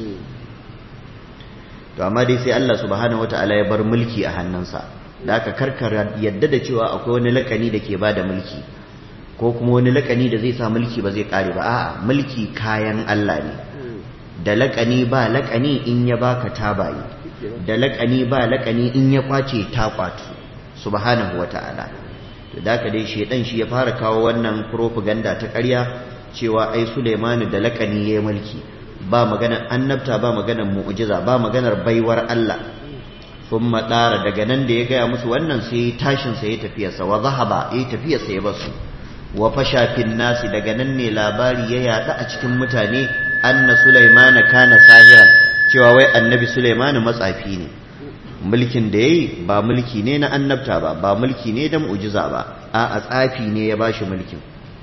Speaker 1: to amma dai sai Allah subhanahu wataala ya bar mulki a hannunsa da aka karkara yadda da cewa akwai wani lakani da ke bada mulki ko kuma wani lakani da zai sa mulki ba zai kare ba a'a mulki kayan Allah ne da lakani ba lakani in ya baka tabayi da lakani ba lakani in ya kwace ta kwatu subhanahu wata'ala to da ka dai shedan shi ya fara kawo wannan propaganda ta ƙarya cewa ai Sulaimanu da lakani yayi mulki ba maganar annabta ba maganar mu'jiza ba maganar baiwar Allah thumma dara daga nan da ya gaya musu wannan sai tashin sa ya tafiya sa wa zahaba ya tafiya sa ya basu wa fasha fil nasi daga nan ne labari ya yada a cikin mutane anna Sulaimana kana sahiran cewa wai annabi Sulaimanu matsafi ne mulkin da yayi ba mulki ne na annabta ba ba mulki ne da mu'jiza ba a tsafi ne ya bashi mulkin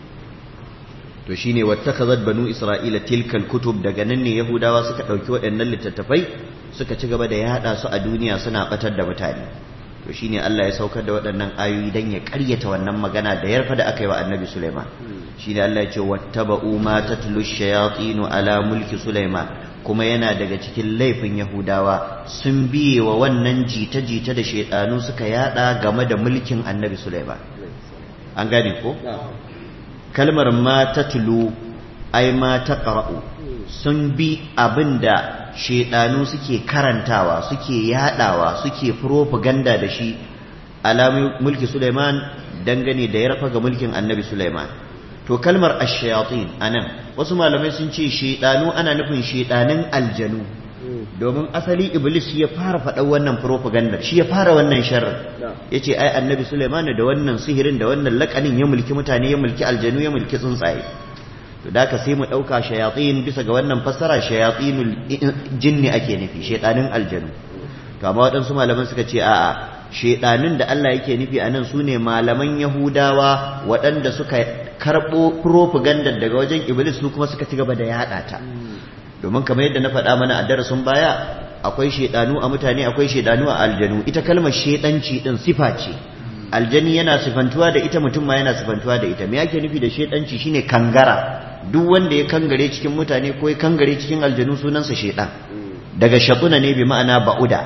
Speaker 1: to shine wattakhazat banu isra'ila tilkal kutub daga nan ne yahudawa suka dauki waɗannan littattafai suka ci gaba da yada su a duniya suna batar da mutane to shine Allah ya saukar da waɗannan ayoyi dan ya ƙaryata wannan magana da yarfa da aka yi wa annabi Sulaiman shine Allah ya ce wattaba'u ma tatlu shayatin ala mulki Sulaiman kuma yana daga cikin laifin yahudawa sun biye wa wannan jita-jita da shaidanu suka yada game da mulkin annabi Sulaiman an gane ko kalmar ma ta tulu ai ma ta ƙara'u sun bi abin da shaidanu suke karantawa suke yadawa suke propaganda da shi alamun mulki Suleiman dangane da ya rafa ga mulkin annabi Suleiman to kalmar ashayatin anan wasu malamai sun ce shaidanu ana nufin shaidanin aljanu domin asali iblis shi ya fara faɗa wannan propaganda shi ya fara wannan sharrin ya ce ai annabi suleiman da wannan sihirin da wannan lakanin ya mulki mutane ya mulki aljanu ya mulki tsuntsaye to da ka sai mu ɗauka shayatin bisa ga wannan fassara shayatinul jinni ake nufi shaidanin aljanu to amma waɗansu malaman suka ce a'a shedanin da Allah yake nufi a nan sune malaman Yahudawa waɗanda suka karɓo propaganda daga wajen Iblis su kuma suka ci gaba da yaɗa ta domin kamar yadda na faɗa mana a darasin baya akwai shedanu a mutane akwai shedanu a aljanu ita kalmar shedanci din sifa ce aljani yana sifantuwa da ita mutum ma yana sifantuwa da ita me yake nufi da shedanci shine kangara duk wanda ya kangare cikin mutane ko ya kangare cikin aljanu sunansa shedan daga shatuna ne bi ma'ana ba'uda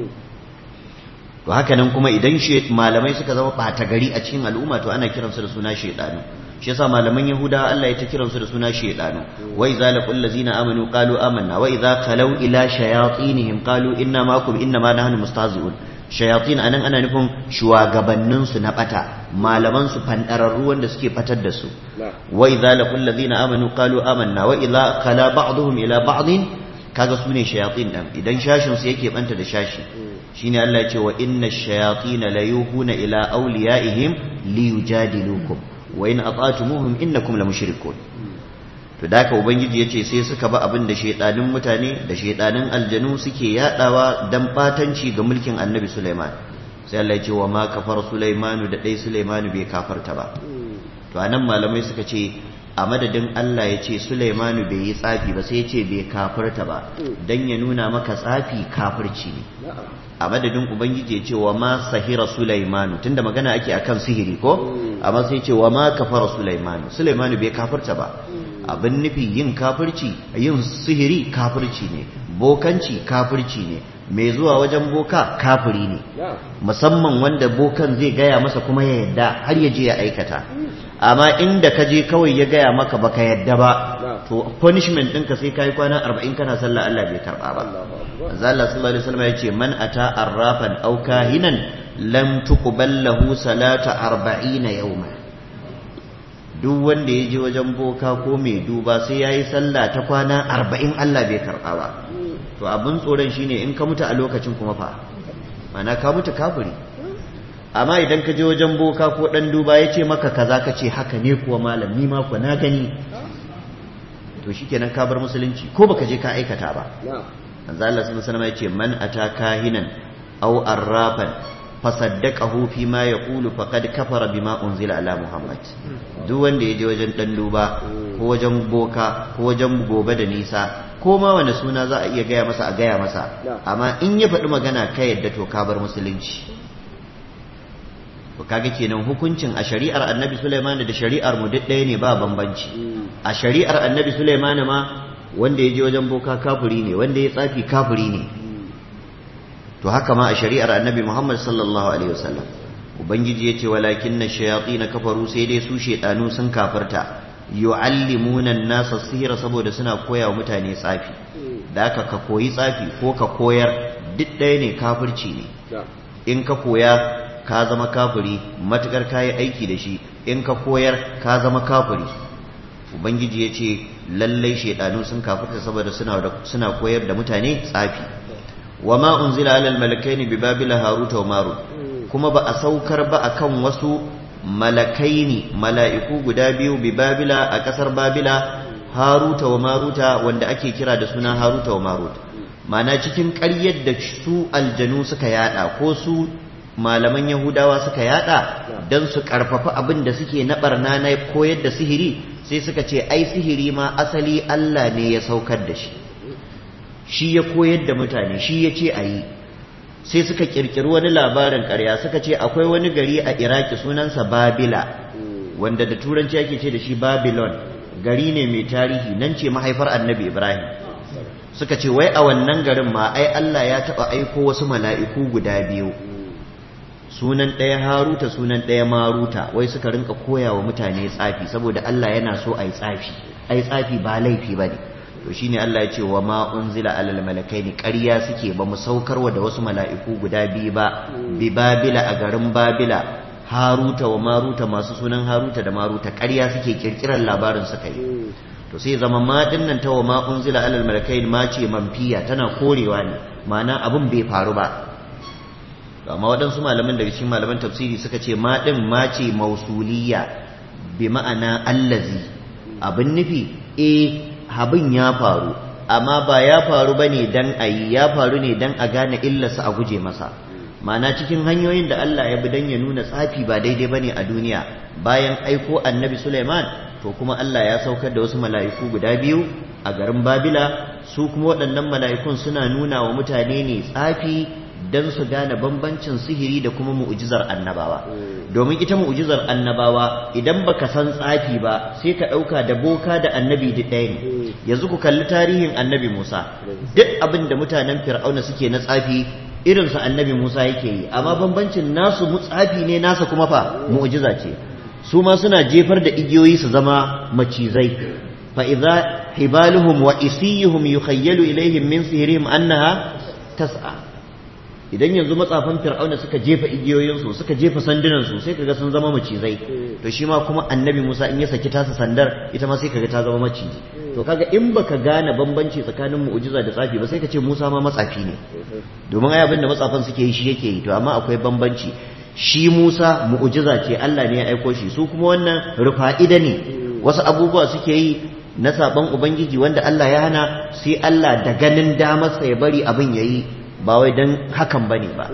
Speaker 1: to haka nan kuma idan malamai suka zama ɓata gari a cikin al'umma to ana kiransu da suna shedanu shi yasa malaman yahuda Allah ya ta kiransu da suna shedanu wa idza laqul ladzina amanu qalu amanna wa idza khalau ila shayatinihim qalu inna ma'akum inna ma nahnu mustahzi'un shayatin anan ana nufin shugabannin su na bata malaman su fandararru wanda suke fatar da su wa idza laqul ladzina amanu qalu amanna wa idza khala ba'dhum ila ba'din kaga sune shayatin dan idan shashin su yake banta da shashi shine Allah ya ce wa inna ash-shayatin la yuhuna ila awliyaihim liyujadilukum wa in ata'tumuhum innakum lamushrikun to da haka ubangiji yace sai suka ba abin da shedanin mutane da shedanin aljanu suke yadawa dan batanci ga mulkin annabi Sulaiman sai Allah ya ce wa ma kafar Sulaimanu da dai Sulaimanu bai kafarta ba to anan malamai suka ce a madadin Allah ya ce Sulaimanu bai yi tsafi ba sai ya ce bai kafarta ba dan ya nuna maka tsafi kafirci ne a madadin ubangiji ya ce wa ma sahira Sulaimanu tunda magana ake akan sihiri ko amma sai ce wa ma kafara Sulaimanu Sulaimanu bai kafirta ba abin nufi yin kafirci yin sihiri kafirci ne bokanci kafirci ne mai zuwa wajen boka kafiri ne musamman wanda bokan zai gaya masa kuma ya yadda har ya je ya aikata amma inda ka je kawai ya gaya maka baka yadda ba to punishment ɗinka sai kai kwana arba'in kana sallah Allah bai karɓa ba manzo Allah sallallahu alaihi wasallam yace man ata arrafan aw kahinan lam tuqbal lahu salata arba'ina yawma duk wanda ya je wajen boka ko mai duba sai yayi sallah ta kwana arba'in Allah bai karɓa ba to abin tsoron shine in ka mutu a lokacin kuma fa mana ka mutu kafiri amma idan ka je wajen boka ko dan duba ya ce maka kaza ka ce haka ne kuwa malam ni ma kuwa na gani to shikenan ka bar musulunci ko baka je ka aikata ba manzo Allah sallallahu alaihi wasallam ya ce man ataka hinan aw arrafan fasaddaqahu fi ma yaqulu faqad kafara bima unzila ala muhammad duk wanda ya je wajen dan duba ko wajen boka ko wajen gobe da nisa ko ma wani suna za a iya gaya masa a gaya masa amma in ya faɗi magana ka yadda to ka bar musulunci to kaga kenan hukuncin a shari'ar annabi Sulaiman da shari'ar mu duk ɗaya ne ba bambanci a shari'ar annabi Sulaiman ma wanda ya je wajen boka kafiri ne wanda ya tsafi kafiri ne to haka ma a shari'ar annabi Muhammad sallallahu alaihi wasallam ubangiji yace walakin na shayatin kafaru sai dai su shedanu sun kafirta yu'allimuna an-nasa sihira saboda suna koya wa mutane tsafi da haka ka koyi tsafi ko ka koyar duk ɗaya ne kafirci ne in ka koya ka zama kafiri matukar kayi aiki da shi in ka koyar ka zama kafiri ubangiji ya ce lallai shaidanu sun kafirta saboda suna koyar da mutane tsafi wa ma unzila alal malakaini bi babila haruta wa marut kuma ba a saukar ba akan wasu malakaini mala'iku guda biyu bi babila a kasar babila haruta wa maruta wanda ake kira da suna haruta wa marut mana cikin ƙaryar da su aljanu suka yada ko su malaman yahudawa suka yada don su karfafa abin da suke na barna na koyar da sihiri sai suka ce ai sihiri ma asali Allah ne ya saukar da shi shi ya koyar da mutane shi ya ce a yi sai suka kirkiri wani labarin ƙarya suka ce akwai wani gari a iraki sunansa babila wanda da turanci ake ce da shi babylon gari ne mai tarihi nan ce mahaifar annabi ibrahim suka ce wai a wannan garin ma ai Allah ya taɓa aiko wasu mala'iku guda biyu sunan ɗaya haruta sunan ɗaya maruta wai suka rinka koya wa mutane tsafi saboda Allah yana so a yi tsafi ai tsafi ba laifi ba ne to shine Allah ya ce wa ma unzila alal malakaini ƙarya suke ba mu saukarwa da wasu mala'iku guda biyu ba bi babila a garin babila haruta wa maruta masu sunan haruta da maruta ƙarya suke kirkirar labarin suka yi to sai zama ma dinnan ta wa ma unzila alal malakaini ma ce manfiya tana korewa ne ma'ana abin bai faru ba amma waɗansu malaman daga cikin malaman tafsiri suka ce ma ɗin ma ce mausuliya bi ma'ana allazi abin nufi e abin ya faru amma ba ya faru bane dan ayi ya faru ne dan a gane illarsa a guje masa ma'ana cikin hanyoyin da Allah ya bi dan ya nuna tsafi ba daidai bane a duniya bayan aiko annabi Sulaiman to kuma Allah ya saukar da wasu mala'iku guda biyu a garin Babila su kuma waɗannan mala'ikun suna nuna wa mutane ne tsafi don su gane bambancin sihiri da kuma mu'ujizar annabawa domin ita mu'ujizar annabawa idan baka san tsafi ba sai ka ɗauka da boka da annabi duk ɗaya ne yanzu ku kalli tarihin annabi Musa duk abin da mutanen Fir'auna suke na tsafi irinsa annabi Musa yake yi amma bambancin nasu tsafi ne nasa kuma fa mu'ujiza ce su ma suna jefar da igiyoyi su zama macizai fa idza hibaluhum wa isiyuhum yukhayyalu ilaihim min sihrihim annaha tas'a idan yanzu matsafan fir'auna suka jefa igiyoyinsu suka jefa sandunansu sai kaga sun zama macizai to shi ma kuma annabi Musa in ya saki tasa sandar ita ma sai kaga ta zama maciji to kaga in baka gane bambanci tsakanin mu'jiza da tsafi ba sai ka ce Musa ma matsafi ne domin ai abin da matsafan suke yi shi yake yi to amma akwai bambanci shi Musa mu'jiza ce Allah ne ya aiko shi su kuma wannan rufa'ida ne wasu abubuwa suke yi na saban ubangiji wanda Allah ya hana sai Allah da ganin damarsa ya bari abin yayi ba wai don hakan bane ba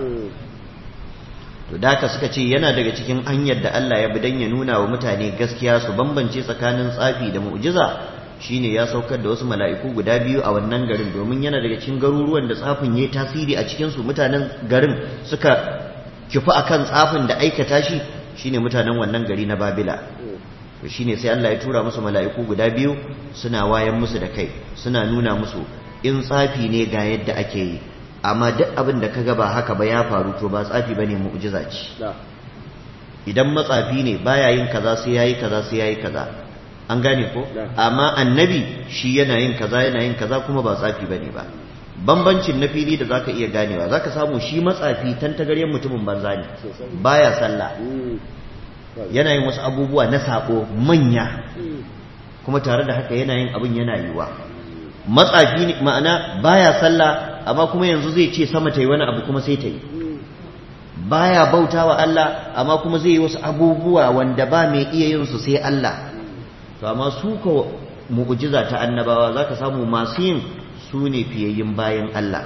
Speaker 1: to da haka suka ce yana daga cikin hanyar da Allah ya bi don ya nuna wa mutane gaskiya su bambance tsakanin tsafi da mu'jiza shine ya saukar da wasu mala'iku guda biyu a wannan garin domin yana daga cikin garuruwan da tsafin yayi tasiri a cikin su mutanen garin suka kifi akan tsafin da aikata shi shine mutanen wannan gari na Babila to shine sai Allah ya tura musu mala'iku guda biyu suna wayan musu da kai suna nuna musu in tsafi ne ga yadda ake yi amma duk abin da kaga ba haka ba ya faru to ba tsafi bane mu'jiza ce idan matsafi ne baya yin kaza sai yayi kaza sai yayi kaza an gane ko amma annabi shi yana yin kaza yana yin kaza kuma ba tsafi bane ba bambancin na fili da zaka iya ganewa zaka samu shi matsafi tantagaryen mutumin banza ne baya sallah yana yin wasu abubuwa na sako manya kuma tare da haka yana yin abin yana yiwa matsafi ne ma'ana baya sallah amma kuma yanzu zai ce sama ta yi wani abu kuma sai ta yi baya bauta wa Allah amma kuma zai yi wasu abubuwa wanda ba mai iya yin su sai Allah to amma su ka mu'jiza ta annabawa zaka samu masu yin su ne fiyayyin bayan Allah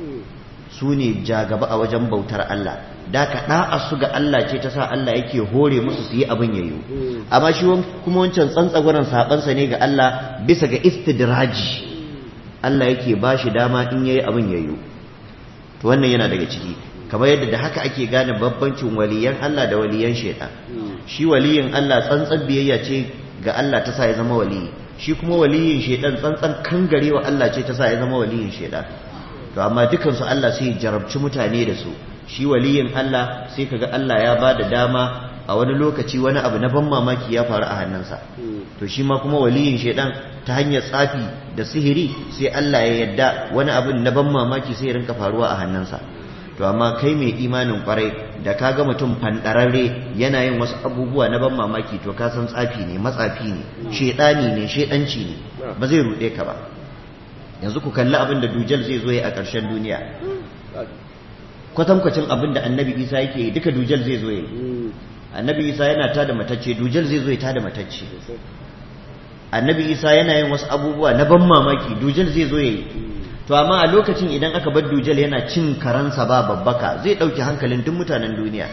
Speaker 1: su ne jagaba a wajen bautar Allah da ka da'a su ga Allah ce ta sa Allah yake hore musu su yi abin yayo amma shi kuma wancan tsantsagwaran sabansa ne ga Allah bisa ga istidraji Allah yake ba shi dama in yayi abin yayo to wannan yana daga ciki kamar yadda da haka ake gane babbancin waliyan Allah da waliyan shaitan shi waliyin Allah tsantsan biyayya ce ga Allah ta sa ya zama waliyi shi kuma waliyin shaitan tsantsan kangarewa Allah ce ta sa ya zama waliyin shaitan to amma dukan su Allah sai ya jarabci mutane da su shi waliyin Allah sai kaga Allah ya ba da dama a wani lokaci wani abu na ban mamaki ya faru a hannunsa to shi ma kuma waliyin shaidan ta hanyar tsafi da sihiri sai Allah ya yadda wani abin na ban mamaki sai ya rinka faruwa a hannunsa to amma kai mai imanin kwarai da ka ga mutum fandararre yana yin wasu abubuwa na ban mamaki to ka san tsafi ne matsafi ne shaidani ne shaidanci ne ba zai ruɗe ka ba yanzu ku kalli abin da dujal zai zo a ƙarshen duniya kwatankwacin abin da annabi isa yake yi duka dujal zai zo yi annabi isa yana tada matacce dujal zai zo ya tada matacce annabi isa yana yin wasu abubuwa na ban mamaki dujal zai zo ya yi to amma a lokacin idan aka bar dujal yana cin karansa ba babbaka zai ɗauki hankalin duk mutanen duniya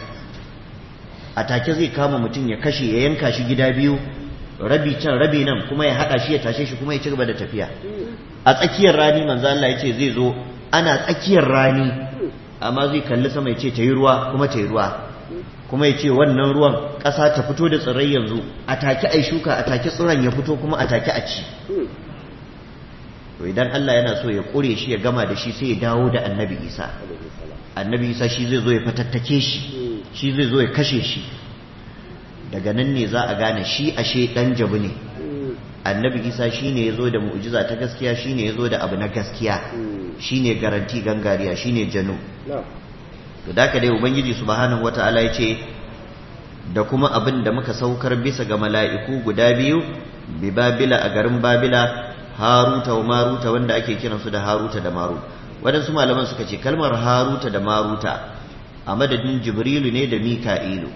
Speaker 1: a take zai kama mutum ya kashe ya yanka shi gida biyu rabi can rabi nan kuma ya haɗa shi ya tashe shi kuma ya ci gaba da tafiya a tsakiyar rani manzo Allah ya ce zai zo ana tsakiyar rani amma zai kalli sama ya ce ta yi ruwa kuma ta yi ruwa kuma ya ce wannan ruwan ƙasa ta fito da tsirrai yanzu a take ai shuka a take tsiron ya fito kuma a take a ci to idan Allah yana so ya ƙure shi ya gama da shi sai ya dawo da annabi isa annabi isa shi zai zo ya fatattake shi shi zai zo ya kashe shi daga nan ne za a gane shi ashe ɗan jabu ne annabi isa shi ne ya zo da mu'jiza ta gaskiya shi ne ya zo da abu na gaskiya shi ne garanti gangariya shi ne janu to da dai ubangiji subhanahu wata'ala ya ce da kuma abin da muka saukar bisa ga mala'iku guda biyu bi babila a garin babila haruta wa maruta wanda ake kiransu da haruta da marut waɗansu malaman suka ce kalmar haruta da maruta a madadin jibrilu ne da mika'ilu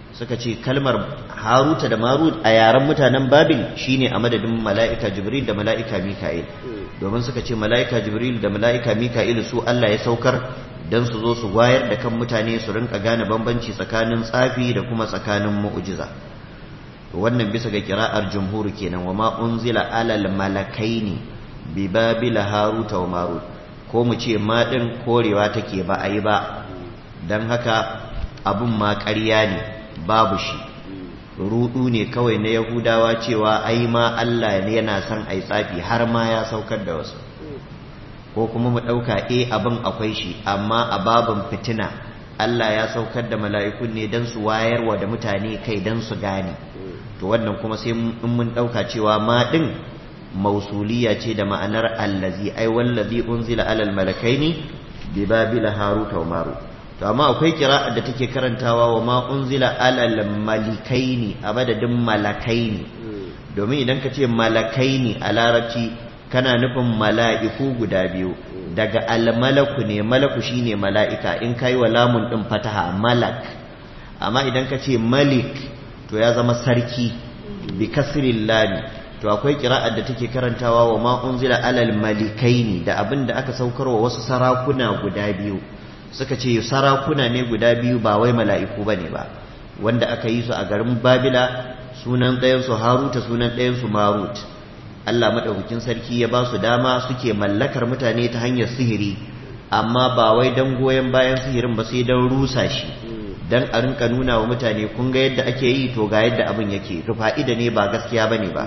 Speaker 1: suka ce kalmar haruta da marut a yaren mutanen babil shine a madadin mala'ika jibril da mala'ika mika'il domin suka ce mala'ika jibril da mala'ika mika'il su Allah ya saukar don su zo su wayar da kan mutane su rinka gane bambanci tsakanin tsafi da kuma tsakanin mu'ujiza wannan bisa ga kira'ar jumhur kenan wa ma unzila alal malakaini bi babila haruta wa marut ko mu ce ma din korewa take ba a yi ba don haka abun ma ƙarya ne babu shi rudu ne kawai na yahudawa cewa ai ma Allah ne yana son ai tsafi har ma ya saukar da wasu ko kuma mu ɗauka e abin akwai shi amma a babin fitina Allah ya saukar da mala'ikun ne don su wayarwa da mutane kai don su gane to wannan kuma sai in mun ɗauka cewa ma ɗin mausuliya ce da ma'anar allazi ai wallazi unzila alal malakaini bi babila haruta wa maru to amma akwai kira'ar da take karantawa wa ma unzila alal malikaini a madadin malakaini domin idan ka ce malakaini a larabci kana nufin mala'iku guda biyu daga almalaku ne malaku shine mala'ika in kai wa lamun din fataha malak amma idan ka ce malik to ya zama sarki bi kasril lami to akwai kira'ar da take karantawa wa ma unzila alal malikaini da abin da aka saukarwa wasu sarakuna guda biyu suka ce sarakuna ne guda biyu ba wai mala'iku bane ba wanda aka yi su a garin babila sunan ɗayansu haruta sunan ɗayansu marut Allah maɗaukakin sarki ya ba su dama suke mallakar mutane ta hanyar sihiri amma ba wai don goyon bayan sihirin ba sai don rusa shi don a rinka nuna wa mutane kun ga yadda ake yi to ga yadda abin yake rufa'ida ne ba gaskiya ba ne ba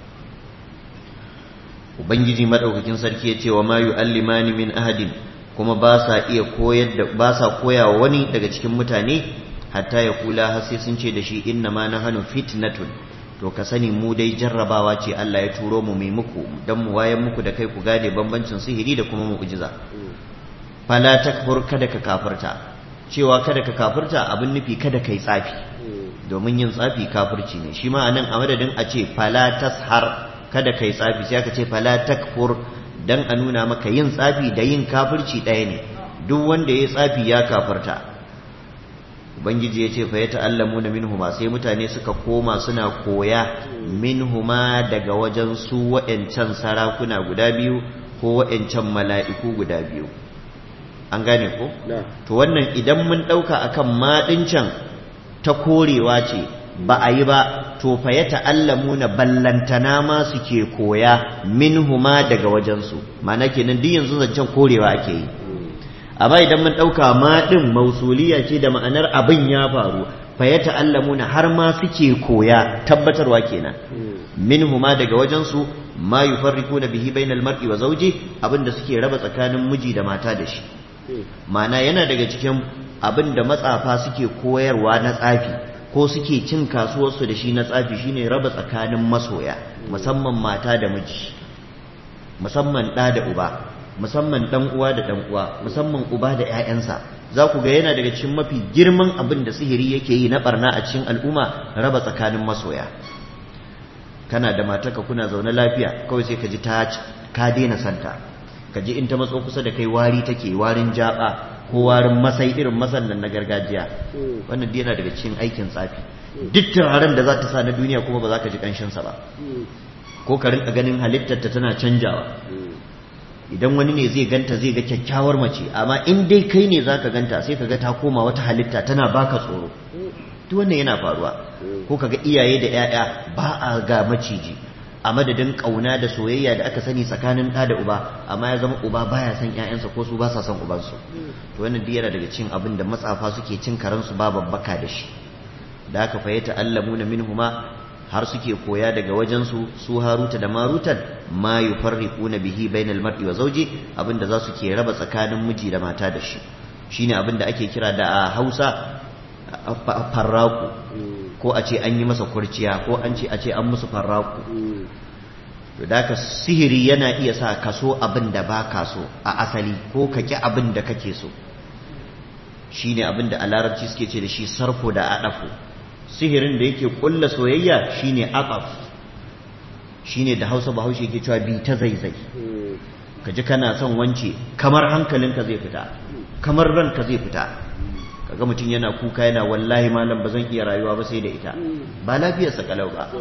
Speaker 1: ubangiji maɗaukakin sarki ya ce wa ma yu'allimani min ahadin kuma ba sa iya koyar da ba sa koyawa wani daga cikin mutane hatta ya kula har sai sun ce da shi inna ma nahanu fitnatun to ka sani mu dai jarrabawa ce Allah ya turo mu mai muku dan mu wayan muku da kai ku gane bambancin sihiri da kuma mu'jiza fala takfur kada ka kafirta cewa kada ka kafirta abin nufi kada kai tsafi domin yin tsafi kafirci ne shi ma anan a madadin a ce fala tashar kada kai tsafi sai aka ce fala takfur dan a nuna maka yin tsafi da yin kafirci ɗaya ne duk wanda ya tsafi ya kafirta ubangiji ya ce fa ya ta'allamu na minhuma sai mutane suka koma suna koya minhuma daga wajen su wa'ancan sarakuna guda biyu ko wa'ancan mala'iku guda biyu an gane ko to wannan idan mun ɗauka akan maɗin can ta korewa ce ba a yi ba to fa ya ta'allamu na ballantana ma suke koya minhuma daga wajensu ma'ana kenan duk yanzu zancen korewa ake yi amma idan mun ɗauka ma ɗin mausuliya ce da ma'anar abin ya faru fa ya ta'allamuna har ma suke koya tabbatarwa kenan minhuma daga wajensu ma yufarriquna bihi bainal mar'i wa zawji abinda suke raba tsakanin miji da mata da shi ma'ana yana daga cikin abin da matsafa suke koyarwa na tsafi ko suke cin kasuwarsu da shi na tsafi shine raba tsakanin masoya musamman mata da miji musamman ɗa da uba musamman ɗan uwa da ɗan uwa musamman uba da ƴaƴansa za ku ga yana daga cikin mafi girman abin da sihiri yake yi na barna a cikin al'umma raba tsakanin masoya kana da mataka kuna zaune lafiya kawai sai ka ji ta ka daina santa ka ji in ta matso kusa da kai wari take warin jaba ko warin masai irin masan nan na gargajiya wannan dai yana daga cikin aikin tsafi duk turaren da za ta sa na duniya kuma ba za ka ji ƙanshinsa ba ko ka rinka ganin halittarta tana canjawa idan wani ne zai ganta zai ga kyakkyawar mace amma in dai kai ne zaka ganta sai ka ga ta koma wata halitta tana baka tsoro duk wannan yana faruwa ko kaga iyaye da 'ya'ya ba a ga maciji a madadin kauna da soyayya da aka sani tsakanin ɗa da uba amma ya zama uba baya son ƴaƴansa ko su ba sa son ubansu to wannan duk yana daga cin abin da matsafa suke cin karansu ba babbaka da shi da aka fayyata allamuna minhuma har suke koya daga wajensu su haruta da marutan ma yufarriquna bihi bainal mar'i wa zawji abinda za su ke raba tsakanin miji da mata da shi shine abinda ake kira da a Hausa farraku ko a ce an yi masa kurciya ko an ce a ce an musu farraku to da ka sihiri yana iya sa kaso abin da ba ka so a asali ko ka ki abin da kake so shine abin da a larabci suke ce da shi sarfo da adafu sihirin da yake kulla soyayya shine aqaf shine da Hausa Bahaushe yake cewa bi ta zaizai kaji kana son wance kamar hankalinka zai fita kamar ranka zai fita kaga mutum yana kuka yana wallahi malam ba zan iya rayuwa ba sai da ita ba lafiyarsa kalau ba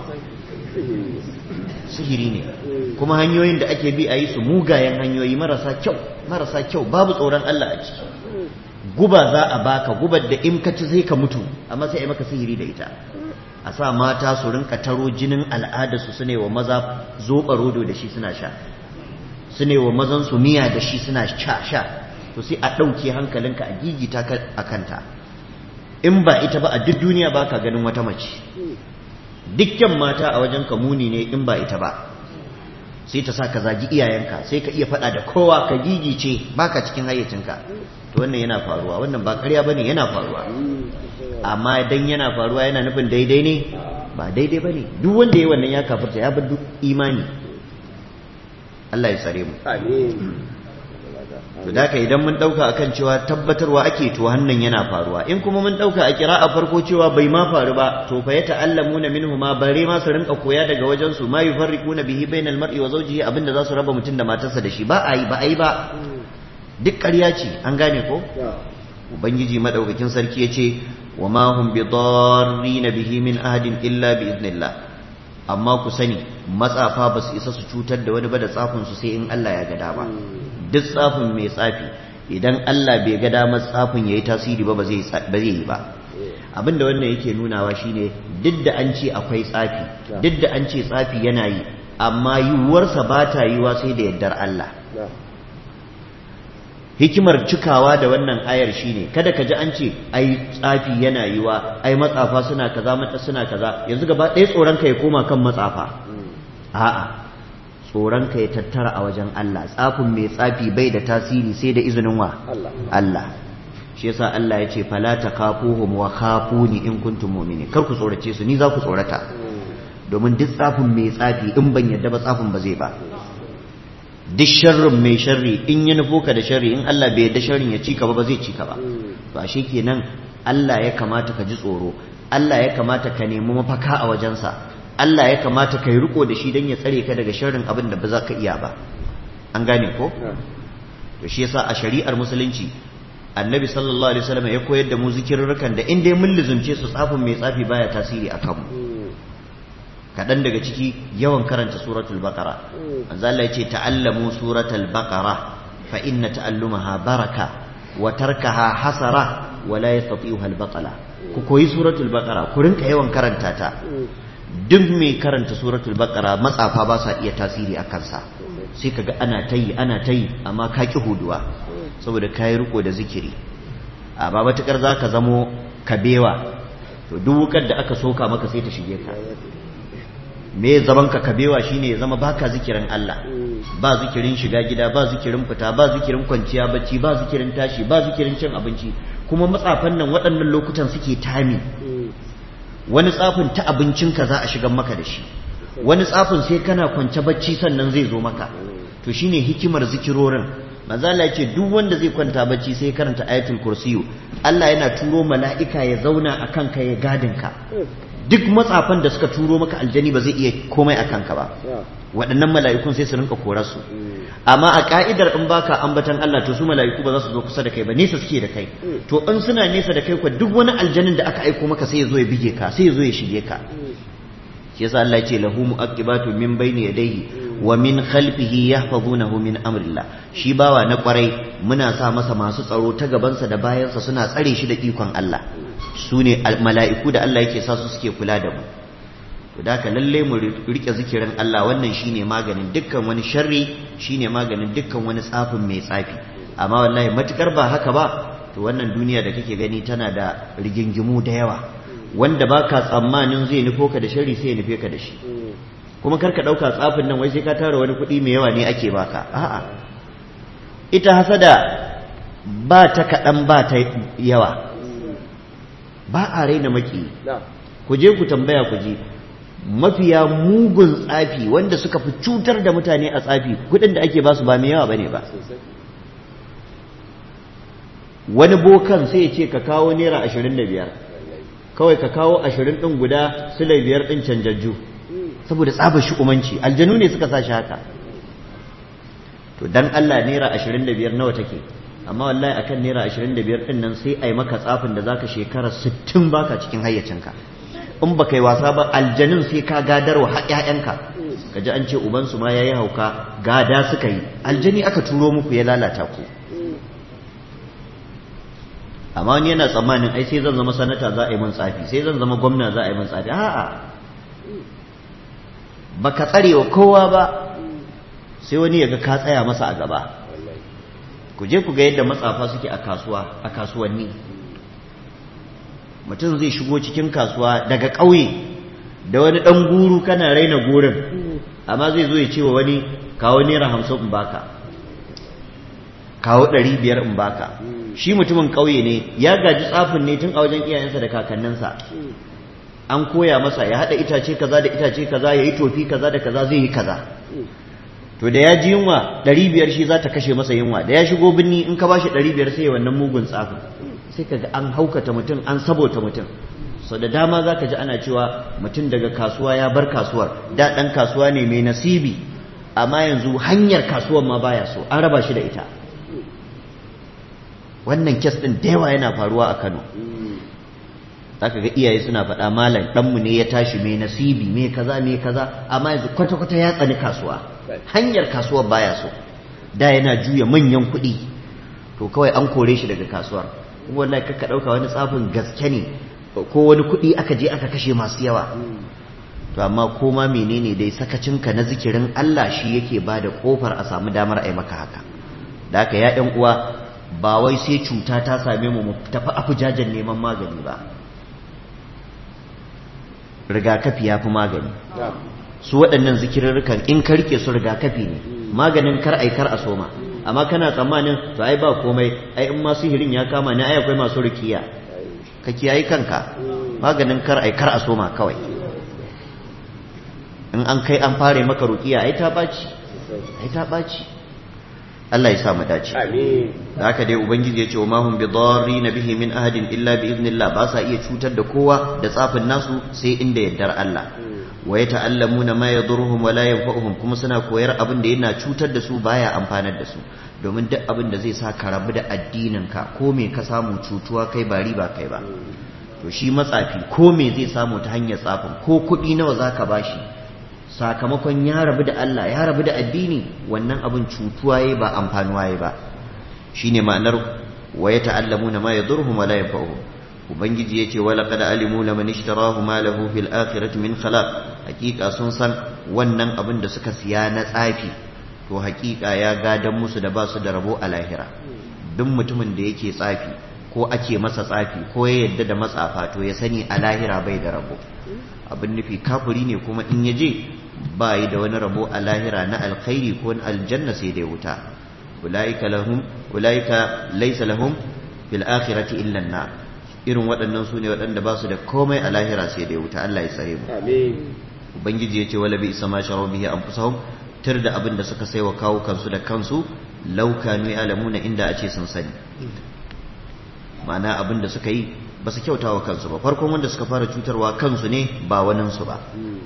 Speaker 1: sihiri ne kuma hanyoyin da ake bi a yi su mugayen hanyoyi marasa kyau marasa kyau babu tsoron Allah a ciki guba za a baka gubar da in ka ci zai ka mutu amma sai a maka sihiri da ita a sa mata su rinka taro jinin al'adarsu su ne wa maza zoɓa rodo da shi suna sha su ne wa mazan su miya da shi suna sha sha to sai a ɗauke hankalinka a gigita ka a kanta in ba ita ba a duk duniya ba ka ganin wata mace dukkan mata a wajen ka muni ne in ba ita ba sai ta sa ka zagi iyayenka sai ka iya faɗa da kowa ka gigice baka cikin hayyacinka to wannan yana faruwa wannan ba ƙarya bane yana faruwa amma dan yana faruwa yana nufin daidai ne ba daidai bane duk wanda yayi wannan ya kafirta ya bar duk imani Allah ya tsare mu to da idan mun dauka akan cewa tabbatarwa ake to hannan yana faruwa in kuma mun dauka a kira a farko cewa bai ma faru ba to fa ya ta'allamuna minhu ma bare ma su rinka koya daga wajen su ma yufarriquna bihi bainal mar'i wa zawjihi abinda za su raba mutum da matarsa da shi ba a yi ba a yi ba duk ƙarya ce an gane ko ubangiji madaukakin sarki ya ce wa ma hum bi na bihi min ahadin illa bi idnillah amma ku sani matsafa ba su isa su cutar da wani ba da tsafin su sai in Allah ya ga dama duk tsafin mai tsafi idan Allah bai ga damar tsafin yayi tasiri ba ba zai ba zai yi ba abinda wannan yake nunawa shine duk da an ce akwai tsafi duk da an ce tsafi yana yi amma yiwuwarsa ba ta yiwa sai da yardar Allah hikimar cikawa da wannan ayar shine kada ka ji an ce ai tsafi yana yiwa ai matsafa suna kaza mata suna kaza yanzu gaba ɗaya tsoron ka ya koma kan matsafa a'a tsoron ka ya tattara a wajen Allah tsafin mai tsafi bai da tasiri sai da izinin wa Allah shi yasa Allah ya ce fala takafuhum wa khafuni in kuntum mu'minin kar ku tsorace su ni za ku tsorata domin duk tsafin mai tsafi in ban yadda ba tsafin ba zai ba duk sharrin mai sharri in ya nufo ka da sharri in Allah bai yadda sharrin ya cika ba ba zai cika ba to ashe kenan Allah ya kamata ka ji tsoro Allah ya kamata ka nemi mafaka a wajensa Allah ya kamata ka yi riko da shi don ya tsare ka daga sharrin abin da ba za ka iya ba an gane ko to shi yasa a shari'ar musulunci annabi sallallahu alaihi wasallam ya koyar da mu zikirrukan da in dai mun lizumce su tsafin mai tsafi baya tasiri a kanmu kaɗan daga ciki yawan karanta suratul baqara manzo Allah ya ce ta'allamu suratul baqara fa inna ta'allumaha baraka wa tarkaha hasara wa la yastati'uha al-batala ku koyi suratul baqara ku rinka yawan karanta ta duk mai karanta suratul baqara matsafa ba sa iya tasiri a kansa sai kaga ana tayi ana tayi amma ka ki huduwa saboda kai riko da zikiri a ba matukar zaka zamo kabewa to duk wukar da aka soka maka sai ta shige ka me zaman ka kabewa shine ya zama baka zikirin Allah ba zikirin shiga gida ba zikirin fita ba zikirin kwanciya bacci ba zikirin tashi ba zikirin cin abinci kuma matsafan nan waɗannan lokutan suke tami wani tsafin ta abincinka za a shigar maka da shi wani tsafin sai kana kwance bacci sannan zai zo maka to shine hikimar zikirorin manzala ya ce duk wanda zai kwanta bacci sai karanta ayatul kursiyu Allah yana turo mala'ika ya zauna a kanka ya gadin ka duk matsafan da suka turo maka aljani ba zai iya komai a kanka ba waɗannan mala'ikun sai su rinka korar su amma a ka'idar in baka ambatan Allah to su mala'iku ba za su zo kusa da kai ba nesa suke da kai to in suna nesa da kai kuwa duk wani aljanin da aka aiko maka sai ya zo ya bige ka sai ya zo ya shige ka shi yasa Allah ya ce lahu mu'aqibatu min bayni yadayhi wa min khalfihi yahfazunahu min amrillah shi bawa na kwarai muna sa masa masu tsaro ta gabansa da bayansa suna tsare shi da ikon Allah su ne mala'iku da Allah yake sa su suke kula da mu to da lalle mu rike zikirin Allah wannan shine maganin dukkan wani sharri shine maganin dukkan wani tsafin mai tsafi amma wallahi matukar ba haka ba to wannan duniya da kake gani tana da rigingimu da yawa wanda baka tsammanin zai nufo ka da sharri sai ya nufe ka da shi kuma kar ka ɗauka tsafin nan wai sai ka tara wani kuɗi mai yawa ne ake baka a'a ita hasada ba ta kaɗan ba ta yawa ba a raina maki ku je ku tambaya ku je mafiya mugun tsafi wanda suka fi cutar da mutane a tsafi kuɗin da ake basu ba mai yawa bane ba wani bokan sai ya ce ka kawo naira ashirin da biyar kawai ka kawo ashirin ɗin guda silai biyar ɗin canjajju saboda tsabar shi umanci aljanu ne suka sa shi haka to dan Allah naira ashirin da biyar nawa take amma wallahi akan naira 25 din nan sai ai maka tsafin da zaka shekara 60 baka cikin hayyacinka in baka yi wasa ba aljanin sai ka gadarwa har ƴaƴanka kaji an ce uban su ma yayi hauka gada suka yi aljani aka turo muku ya lalata ku amma wani yana tsammanin ai sai zan zama sanata za a yi min tsafi sai zan zama gwamna za a yi min tsafi a'a baka tsare wa kowa ba sai wani ya ga ka tsaya masa a gaba ku je ku ga yadda matsafa suke a kasuwa a kasuwanni mutum zai shigo cikin kasuwa daga ƙauye da wani ɗan guru kana raina gurin amma zai zo ya ce wa wani kawo naira hamsin in baka kawo ɗari biyar in baka shi mutumin ƙauye ne ya gaji tsafin ne tun a wajen iyayensa da kakanninsa an koya masa ya haɗa itace kaza da itace kaza ya yi tofi kaza da kaza zai yi kaza to da ya ji yunwa ɗari biyar shi za ta kashe masa yunwa da ya shigo birni in ka bashi ɗari biyar sai ya wannan mugun tsafin sai ka ga an haukata mutum an sabota mutum sau da dama za ka ji ana cewa mutum daga kasuwa ya bar kasuwar da ɗan kasuwa ne mai nasibi amma yanzu hanyar kasuwar ma baya so an raba shi da ita wannan kes ɗin da yawa yana faruwa a kano za ka ga iyaye suna faɗa malam ɗanmu ne ya tashi mai nasibi mai kaza mai kaza amma yanzu kwata-kwata ya tsani kasuwa hanyar kasuwar baya so da yana juya manyan kuɗi to kawai an kore shi daga kasuwar kuma wallahi kakka ɗauka wani tsafin gaske ne ko wani kuɗi aka je aka kashe masu yawa to amma koma menene dai sakacinka na zikirin Allah shi yake ba da ƙofar a samu damar a yi maka haka da haka ya ƴan uwa ba wai sai cuta ta same mu mu tafi afujajen neman magani ba rigakafi ya fi magani su waɗannan zikirarrukan in ka rike su rigakafi ne maganin kar ai kar a soma amma kana tsammanin to ai ba komai ai in ma sihirin ya kama ni ai akwai masu rikiya ka kiyayi kanka maganin kar ai kar a soma kawai in an kai an fare maka rukiya ai ta baci ai ta baci Allah ya sa mu dace
Speaker 2: amin
Speaker 1: da haka dai ubangiji ya ce wa mahum bi na bihi min ahadin illa bi idnillah ba sa iya cutar da kowa da tsafin nasu sai inda yardar Allah wa yata'allamuna ma yadurruhum wa la yanfa'uhum kuma suna koyar abin da yana cutar da su baya amfanar da su domin duk abin da zai sa ka rabu da addinin ka ko me ka samu cutuwa kai ba riba kai ba to shi matsafi ko me zai samu ta hanyar tsafin ko kuɗi nawa zaka bashi sakamakon ya rabu da Allah ya rabu da addini wannan abin cutuwa yayi ba amfanuwa yayi ba shine ma'anar wa yata'allamuna ma yadurruhum wa la yanfa'uhum ubangiji yace wa laqad alimu laman ishtarahu ma lahu fil akhirati min khalaq hakika sun san wannan abin da suka siya na tsafi to hakika ya gadan musu da basu da rabo a lahira duk mutumin da yake tsafi ko ake masa tsafi ko ya yadda da matsafa to ya sani a lahira bai da rabo abin nufi kafiri ne kuma in ya je ba yi da wani rabo a lahira na alkhairi ko na aljanna sai dai wuta ulaika lahum ulaika laysa lahum fil akhirati illa an irin waɗannan su ne waɗanda ba su da komai a lahira sai dai wuta Allah ya tsare mu
Speaker 2: amin
Speaker 1: ubangiji ya ce wala bi isa ma sharu bihi anfusahum tir da abin da suka sai wa kawo kansu da kansu law kanu ya'lamuna inda a ce sun sani ma'ana abin da suka yi ba su kyauta wa kansu ba farkon wanda suka fara cutarwa kansu ne ba waninsu ba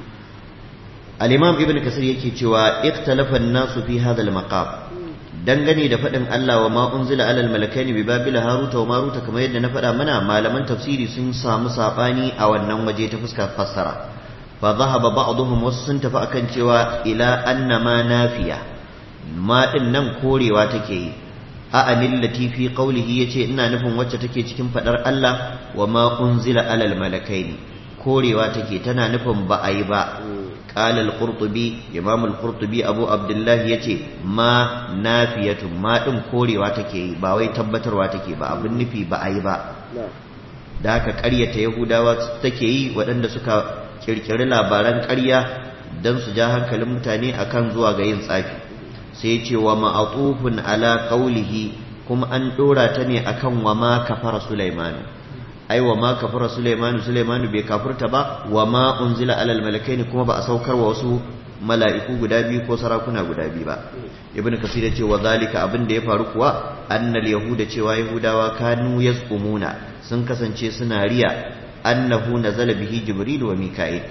Speaker 1: al-imam ibn kasir yake cewa ikhtalafa an-nasu fi hadha al-maqam dangane da faɗin Allah wa ma unzila alal malakaini bi babila haruta wa maruta kamar yadda na faɗa mana malaman tafsiri sun samu sabani a wannan waje ta fuskar fassara fa dhahaba ba'dhum wasu sun tafi akan cewa ila anna ma nafiya ma din nan korewa take yi a anillati fi qawlihi yace ina nufin wacce take cikin fadar Allah wa ma unzila alal malakaini korewa take tana nufin ba a yi ba قال القرطبي امام القرطبي ابو عبد الله yace ma nafiyatu ma din korewa take ba wai tabbatarwa take ba abin nufi ba ai ba da haka ƙaryata yahudawa take yi waɗanda suka kirkiri labaran ƙarya don su ja hankalin mutane akan zuwa ga yin tsafi sai ce wa ma'atufun ala qawlihi kuma an dora ta ne akan wa ma kafara sulaimanu ai wa ma kafara Sulaimanu Sulaimanu bai kafurta ba wa ma unzila alal malakaini kuma ba a saukar wa wasu mala'iku guda biyu ko sarakuna guda biyu ba ibnu kasir ce wa zalika abin da ya faru kuwa annal yahuda cewa yahudawa kanu yazqumuna sun kasance suna riya annahu nazala bihi jibril wa mika'il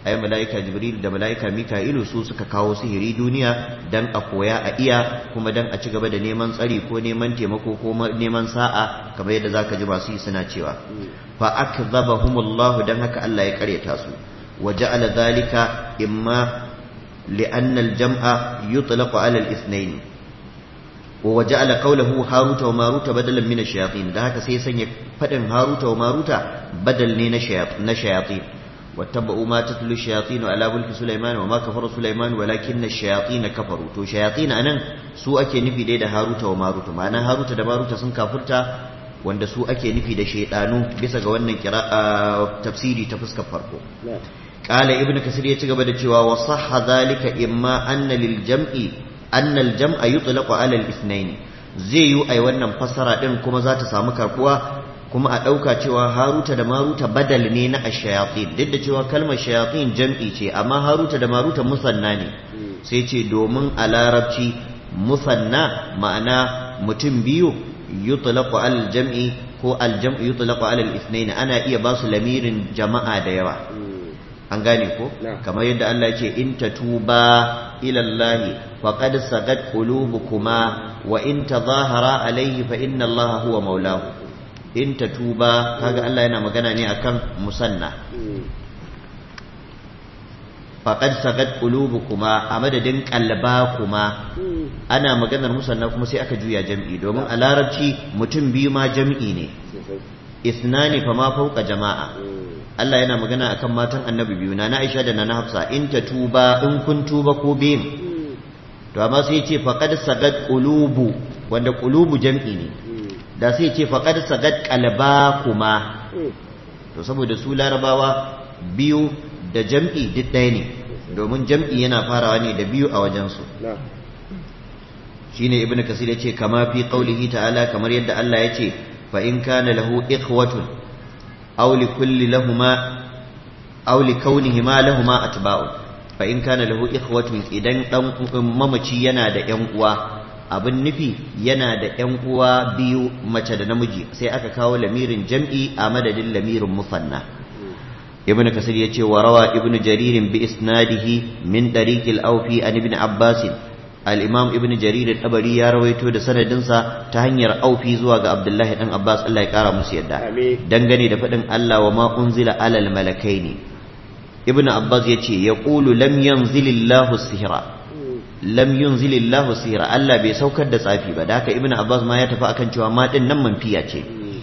Speaker 1: ai mala'ika jibril da mala'ika mika'ilu su suka kawo sihiri duniya dan a koya a iya kuma dan a ci gaba da neman tsari ko neman taimako ko neman sa'a kamar yadda zaka ji masu yi suna cewa fa akdhabahumullahu dan haka Allah ya karyata su wa ja'ala dhalika imma li'anna al-jam'a yutlaqu 'ala al-ithnayn wa ja'ala qawluhu haruta wa maruta badalan min ash-shayatin da haka sai sanya fadin haruta wa maruta badal ne na shayatin واتبعوا ما تتلو الشياطين على ملك سليمان وما كفر سليمان ولكن الشياطين كفروا تو شياطين anan su ake nufi dai da Haruta wa Maruta ma'ana Haruta da Maruta sun kafurta wanda su ake nufi da shaydanu bisa ga wannan kira tafsiri ta fuskar farko qala ibnu kasir ya ci gaba da cewa wa sahha zalika imma anna lil jam'i anna al jam'a yutlaqu ala al ithnain zai yi ai wannan fasara din kuma za ta samu karbuwa kuma a ɗauka cewa haruta da maruta badal ne na ashayatin duk da cewa kalmar shayatin jam'i ce amma haruta da maruta musanna ne sai ce domin a larabci musanna ma'ana mutum biyu yutlaqu al jam'i ko al jam'u yutlaqu ala al ithnain ana iya ba su lamirin jama'a da yawa an gane ko kamar yadda Allah ya ce in tatuba ila Allah faqad sagat qulubukuma wa in tadhahara alayhi fa inna Allah huwa maulahu in ta tuba kaga Allah yana magana ne akan musanna faqad sagat qulubukuma a madadin kuma ana maganar musanna kuma sai aka juya jam'i domin a larabci mutum biyu ma jam'i ne isnani fa ma fauka jama'a Allah yana magana akan matan annabi biyu na Aisha da na Hafsa in ta tuba in kun tuba ko biyin to amma sai ce faqad sagat qulubu wanda qulubu jam'i ne da sai ce faƙar sagat kalba kuma to saboda su larabawa biyu da jam'i duk ɗaya ne domin jam'i yana farawa ne da biyu a wajensu shine ibnu kasir yace kama fi qaulihi ta'ala kamar yadda Allah yace fa in kana lahu ikhwatun aw li kulli lahumma aw li kaunihima lahumma atba'u fa in kana lahu ikhwatun idan dan mamaci yana da yan uwa abin nufi yana da ‘yan uwa biyu mace da namiji sai aka kawo lamirin jam'i a madadin lamirin musanna ibn kasir ya ce wa rawa ibn jaririn bi isnadihi min ɗariƙil aufi an ibn abbasin al'imam ibn jaririn ɗabari ya rawaito da sanadinsa ta hanyar aufi zuwa ga abdullahi ɗan abbas allah ya ƙara musu yadda dangane da faɗin allah wa ma unzila alal malakai ne ibn abbas ya ce ya ƙulu lam yanzilillahu sihira lam yunzilillahu sihra Allah bai saukar da tsafi ba da haka ibnu abbas ma ya tafi akan cewa ma din nan manfiya ce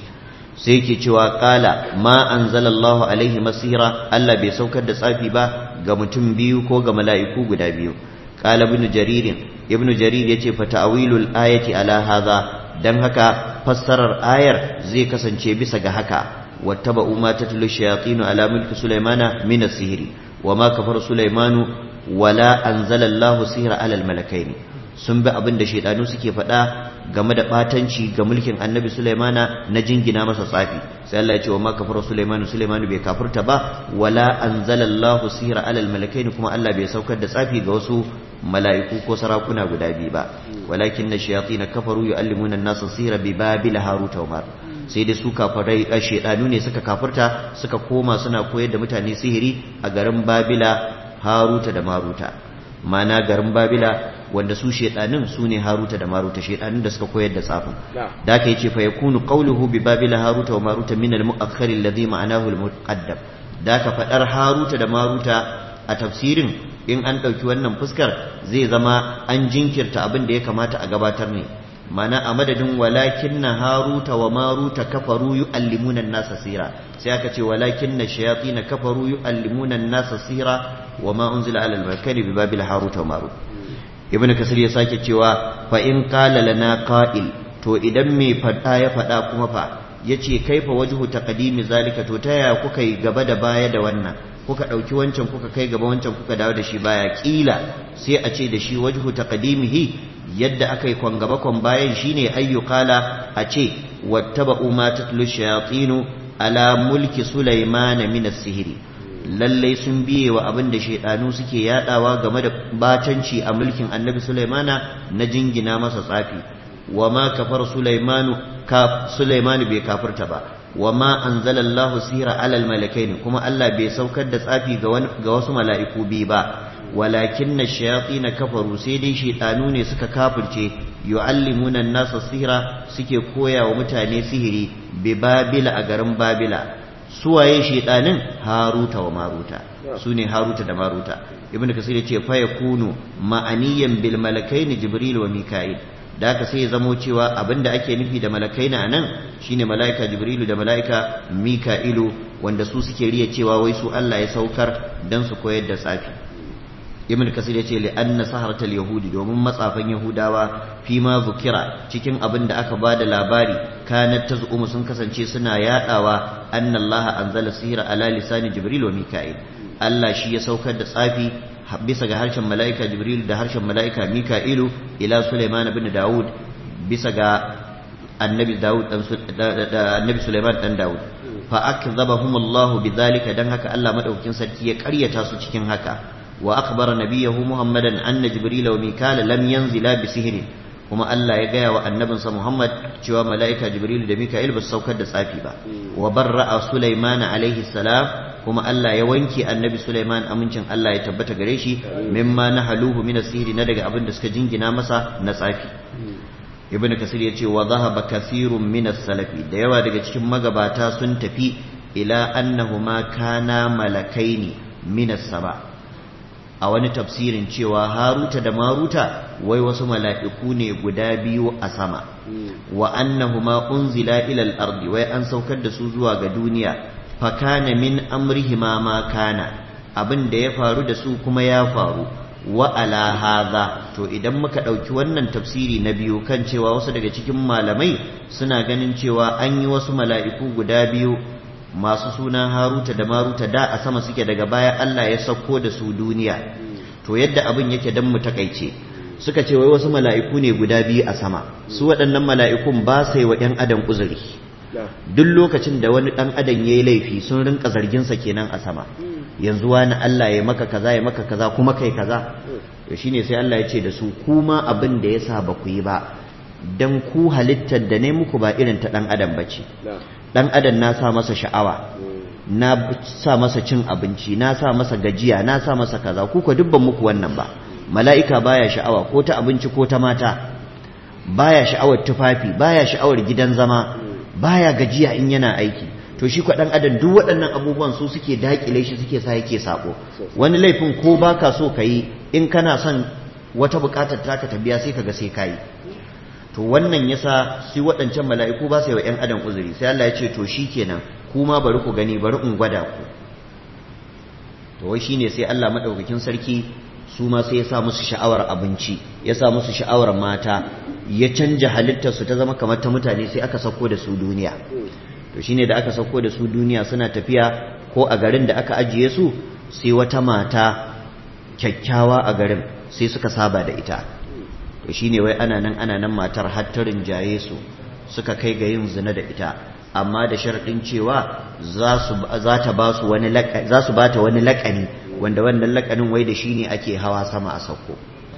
Speaker 1: sai yake cewa qala ma anzalallahu alaihi masira Allah bai saukar da tsafi ba ga mutum biyu ko ga mala'iku guda biyu qala ibnu jarir ibnu jarir yace fa ta'wilul ayati ala hadha dan haka fassarar ayar zai kasance bisa ga haka wattaba'u ma tatlu shayatinu ala mulki sulaimana min as-sihri wama kafara sulaimanu wala anzalallahu sihra alal malakaini sun bi abin da shaidanu suke faɗa game da batanci ga mulkin annabi sulaimana na jingina masa tsafi sai Allah ya ce wa ma kafara sulaimanu sulaimanu bai kafirta ba wala anzalallahu sihra alal malakaini kuma Allah bai saukar da tsafi ga wasu mala'iku ko sarakuna guda biyu ba walakin na shayatin kafaru yu'allimuna an-nasa sihra bi babila haruta wa mar sai dai su kafirai shaidanu ne suka kafirta suka koma suna koyar da mutane sihiri a garin babila haruta da maruta mana garin babila wanda su shedanin su ne haruta da maruta shedanin da suka koyar da tsafin da aka yace fa yakunu qawluhu bi babila haruta wa maruta min al-mu'akhkhar alladhi ma'anahu al-muqaddam da ka fadar haruta da maruta a tafsirin in an dauki wannan fuskar zai zama an jinkirta abin da ya kamata a gabatar ne mana a madadin walakin na haruta wa maruta kafaru yu'allimuna an-nasa sira sai aka ce walakin na shayatin kafaru yu'allimuna an-nasa sira wa ma unzila ala al-malakani bi babil haruta wa marut ibn kasir ya sake cewa fa in qala lana qa'il to idan me fada ya fada kuma fa yace kaifa wajhu taqdimi zalika to ta yaya kuka yi gaba da baya da wannan kuka ɗauki wancan kuka kai gaba wancan kuka dawo da shi baya ƙila sai a ce da shi wajhu taqdimihi yadda aka yi kwan gaba kwan bayan shine ayyukala a ce wattaba'u ma tatlu shayatinu ala mulki sulaiman min as-sihri lalle sun biye wa abin da shaidanu suke yadawa game da batanci a mulkin annabi sulaimana na jingina masa tsafi wa ma kafar sulaimanu ka sulaimanu bai kafirta ba wa ma anzalallahu sihra alal malakaini kuma Allah bai saukar da tsafi ga wasu mala'iku biyu ba walakin na shayafi na kafaru sai dai shaitanu ne suka kafirce yu'allimuna nasa sihra suke koya wa mutane sihiri bi babila a garin babila suwaye shaitanin haruta wa maruta su ne haruta da maruta ibn kasir ya ce fa yakunu ma'aniyan bil malakaini jibril wa mika'il da haka sai ya zamo cewa abinda ake nufi da malakai na nan shine mala'ika jibrilu da mala'ika mika'ilu wanda su suke riya cewa wai su Allah ya saukar dan su koyar da tsafi ibn kasir yace li anna saharatal yahudi domin matsafan yahudawa fi ma zukira cikin abin da aka bada labari kanat tazumu sun kasance suna yadawa anna Allah anzala sihra ala lisani jibril wa mika'il Allah shi ya saukar da tsafi bisa ga harshen mala'ika jibril da harshen mala'ika mika'ilu ila suleiman bin dawud bisa ga annabi dawud da annabi suleiman dan dawud fa akzabahum Allah bidhalika dan haka Allah madaukakin sarki ya karyata su cikin haka wa akhbara nabiyahu muhammadan anna jibril wa mikala lam yanzila bi sihri kuma Allah ya gaya wa annabinsa Muhammad cewa mala'ika Jibril da Mika'il ba su saukar da tsafi ba wa barra'a Sulaiman alaihi salam kuma Allah ya wanke annabi Sulaiman amincin Allah ya tabbata gare shi mimma na haluhu min asiri na daga abin da suka jingina masa na tsafi ibn kasir ya ce wa zahaba kasirun min salafi da yawa daga cikin magabata sun tafi ila annahuma kana malakaini min saba a wani tafsirin cewa haruta da maruta wai wasu mala'iku ne guda biyu a sama wa annahuma unzila ila al-ardi wai an saukar da su zuwa ga duniya fakana min amrihima ma kana abin da ya faru da su kuma ya faru wa ala hadha to idan muka ɗauki wannan tafsiri na biyu kan cewa wasu daga cikin malamai suna ganin cewa an yi wasu mala'iku guda biyu masu sunan haruta da maruta da a sama suke daga baya Allah ya sauko da su duniya to yadda abin yake dan mu takaice suka ce wai wasu mala'iku ne guda biyu a sama su waɗannan mala'ikun ba sai wa ‘yan adam uzuri duk lokacin da wani ɗan adam ya yi laifi sun rinka zarginsa kenan a sama yanzu wani Allah ya maka kaza ya maka kaza kuma kai kaza to shine sai Allah ya ce da su kuma abin da ya sa ba ku yi ba dan ku halittar da ne muku ba irin ta ɗan adam bace ɗan adam na sa masa sha'awa na sa masa cin abinci na sa masa gajiya na sa masa kaza ku ka dubban muku wannan ba mala'ika baya sha'awa ko ta abinci ko ta mata baya sha'awar tufafi baya sha'awar gidan zama baya gajiya in yana aiki to shi kwa dan adam duk waɗannan abubuwan su suke dakile shi suke sa yake sako wani laifin ko baka so yi in kana son wata buƙatar taka ta biya sai kaga sai kayi to wannan yasa su waɗancan mala'iku ba sai wa ƴan adam uzuri sai Allah ya ce to shikenan kuma bari ku gani bari in gwada ku to wai shine sai Allah madaukakin sarki su ma sai ya sa musu sha'awar abinci ya sa musu sha'awar mata ya canja halittarsu ta zama kamar ta mutane sai aka sauko da su duniya to shine da aka sauko da su duniya suna tafiya ko a garin da aka ajiye su sai wata mata kyakkyawa a garin sai suka saba da ita to shine wai ana nan ana nan matar har ta rinjaye su suka kai ga yin zina da ita amma da sharaɗin cewa za ta ba su wani za su bata wani laƙani wanda wannan lakanin wai da shi ne ake hawa sama a sauko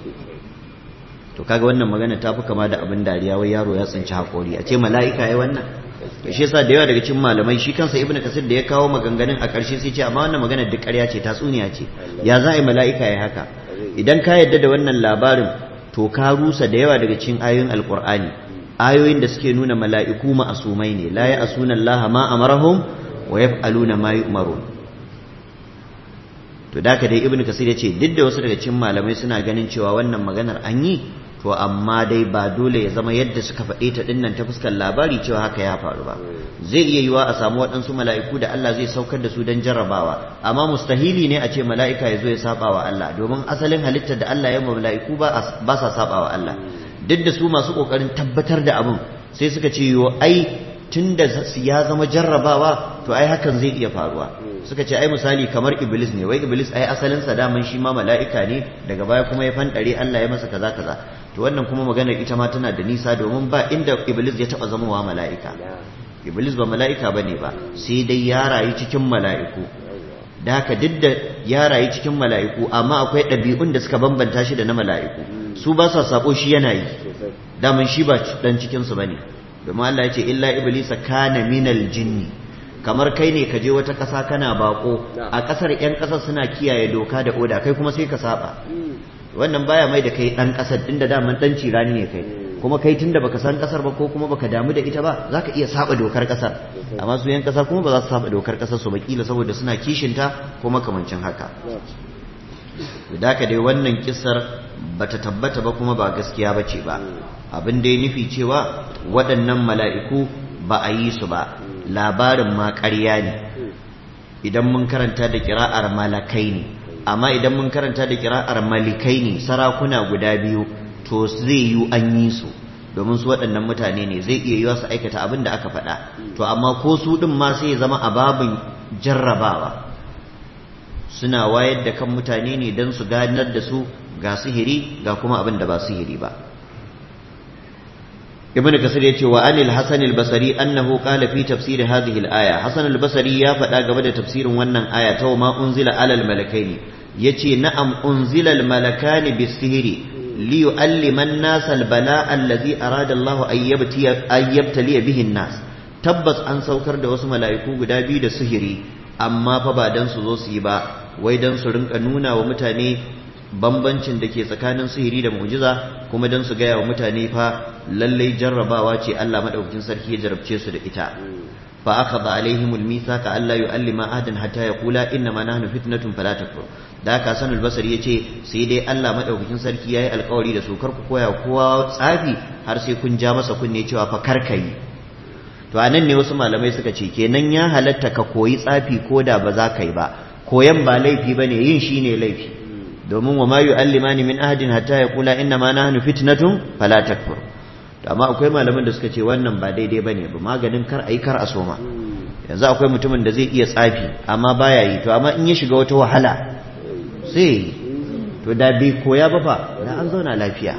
Speaker 1: to kaga wannan magana ta fi kama da abin dariya wai yaro ya tsinci haƙori a ce mala'ika ya wannan to shi yasa da yawa daga cikin malamai shi kansa ibnu kasir da ya kawo maganganun a ƙarshe sai ce amma wannan magana duk ƙarya ce tatsuniya ce ya za a yi mala'ika ya haka idan ka yarda da wannan labarin to ka rusa da yawa daga cikin ayoyin alqur'ani ayoyin da suke nuna mala'iku ma'asumai ne la ya asuna allaha ma amarahum wa yaf'aluna ma yu'marun to da ka dai ibnu kasir ya ce duk da wasu daga cikin malamai suna ganin cewa wannan maganar an yi to amma dai ba dole ya zama yadda suka faɗe ta dinnan ta fuskar labari cewa haka ya faru ba zai iya yiwa a samu waɗansu mala'iku da Allah zai saukar da su don jarrabawa amma mustahili ne a ce mala'ika ya zo ya saba wa Allah domin asalin halittar da Allah ya ma mala'iku ba sa saba wa Allah duk da su masu ƙoƙarin tabbatar da abin sai suka ce yo ai tun da ya zama jarrabawa to ai hakan zai iya faruwa suka ce ai misali kamar iblis ne wai iblis ai asalin sa daman shi ma mala'ika ne daga baya kuma ya fandare Allah ya masa kaza kaza to wannan kuma maganar ita ma tana da nisa domin ba inda iblis ya taba zamowa mala'ika iblis ba mala'ika bane ba sai dai ya rayu cikin mala'iku da haka duk da ya rayu cikin mala'iku amma akwai ɗabi'un da suka bambanta shi da na mala'iku su ba sa sabo shi yana yi daman shi ba dan cikin su bane domin Allah ya ce illa iblisa kana minal jinni kamar kai ne ka je wata ƙasa kana bako a ƙasar 'yan ƙasar suna kiyaye doka da oda kai kuma sai ka saba wannan baya mai da kai ɗan ƙasar din da daman ɗan cirani ne kai kuma kai tunda baka san ƙasar ba ko kuma baka damu da ita ba za ka iya saba dokar ƙasar amma su 'yan ƙasa kuma ba za su saba dokar ƙasar su bakila saboda suna kishinta ko makamancin haka da haka dai wannan kisar bata tabbata ba kuma ba gaskiya ba ce ba abin da ya nufi cewa waɗannan mala'iku ba a yi su ba labarin ma ƙarya ne idan mun karanta da kira'ar malakai ne amma idan mun karanta da kira'ar malikai ne sarakuna guda biyu to zai yi an yi su domin su waɗannan mutane ne zai iya yiwa su aikata abin da aka faɗa to amma ko su ɗin ma sai ya zama a babin jarrabawa suna wayar da kan mutane ne don su ganar da su ga sihiri ga kuma abin da ba sihiri ba ibn kasir ya ce wa anil hasan al-basri annahu qala fi tafsir hadhihi al-aya hasan al-basri ya faɗa game da tafsirin wannan aya ta ma unzila alal malakaini yace na'am unzila al-malakani bis-sihri li yu'allima an-nas al-bala'a alladhi arada Allah an yabtali bihi an-nas tabbas an saukar da wasu mala'iku guda biyu da sihiri amma fa ba dan su zo su yi ba wai dan su rinka nuna wa mutane bambancin da ke tsakanin sihiri da mu'jiza kuma don su gaya wa mutane fa lallai jarrabawa ce Allah madaukakin sarki ya jarabce su da ita fa akhadha alaihim almithaqa alla yu'allima ahadan hatta yaqula inna ma nahnu fitnatun fala takfur da haka sanul basari yace sai dai Allah madaukakin sarki yayi alkawari da su kar ku koya kowa tsafi har sai kun ja masa kunne cewa fa kar kai to anan ne wasu malamai suka ce kenan ya halatta ka koyi tsafi ko da ba za ka yi ba koyan ba laifi bane yin shine laifi domin wa ma yu'allimani min ahadin hatta yaqula inna ma nahnu fitnatun fala takfur to amma akwai malaman da suka ce wannan ba daidai bane ba maganin kar ayi kar a soma yanzu akwai mutumin da zai iya tsafi amma baya yi to amma in ya shiga wata wahala sai to da bai koya ba fa da an zauna lafiya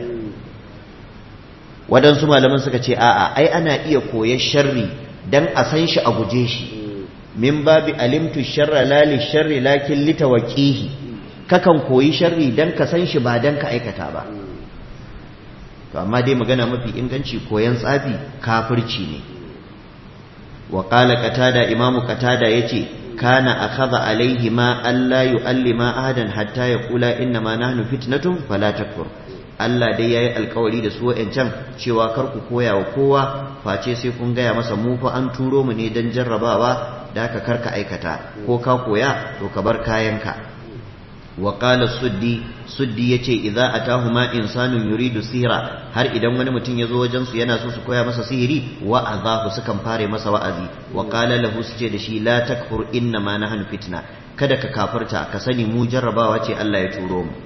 Speaker 1: waɗansu malaman suka ce a'a ai ana iya koyar sharri dan a san shi a guje shi min babi alimtu sharra la li sharri lakin litawaqihi kakan koyi sharri dan ka san shi ba dan ka aikata ba to amma dai magana mafi inganci koyan tsafi kafirci ne wa qala qatada imamu qatada yace kana akhadha alaihi ma alla yu'allima ahadan hatta yaqula inna ma nahnu fitnatun fala takfur Allah dai yayi alkawari da su wa'ancan cewa kar ku koya wa kowa face sai kun gaya masa mu fa an turo mu ne dan jarrabawa da ka karka aikata ko ka koya to ka bar kayanka وقال السدي سدي yace idza atahuma insanun yuridu sihra har idan wani mutum yazo wajen su yana so su koya masa sihiri wa azahu sukan fare masa wa'azi wa qala lahu suce da shi la takfur inna ma nahnu fitna kada ka kafirta ka sani mu jarrabawa ce Allah ya turo mu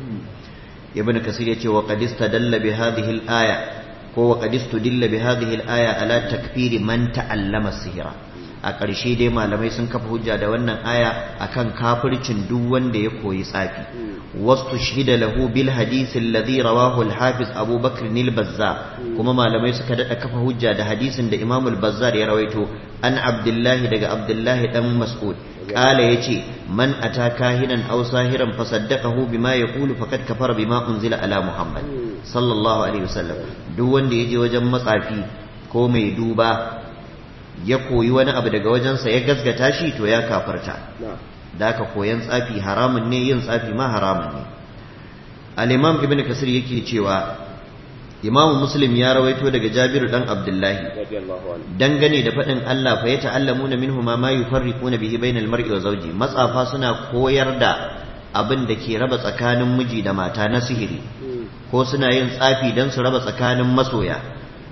Speaker 1: ibn kasir yace wa qad istadalla bi hadhihi al-aya ko wa qad istudilla bi hadhihi al-aya ala takfiri man ta'allama sihra a ƙarshe dai malamai sun kafa hujja da wannan aya akan kafircin duk wanda ya koyi tsafi wasu shida lahu bil hadisi alladhi rawahu al-hafiz Abu Bakr al-Bazzar kuma malamai suka dada kafa hujja da hadisin da Imam al-Bazzar ya rawaito an Abdullahi daga Abdullahi dan Mas'ud kala yace man ata kahinan aw sahiran fasaddaqahu bima yaqulu faqad kafara bima unzila ala Muhammad sallallahu alaihi wasallam duk wanda yaje wajen matsafi ko mai duba ya koyi wani abu daga wajensa ya gasgata shi to ya kafarta da aka koyan tsafi haramun ne yin tsafi ma haramun ne al-imam ibn kasir yake cewa imamu muslim ya rawaito daga jabiru dan abdullahi dangane da faɗin Allah fa yata'allamuna minhu ma ma yufarriquna bihi bainal mar'i wa zawji matsafa suna koyar da abin da ke raba tsakanin miji da mata na sihiri ko suna yin tsafi dan su raba tsakanin masoya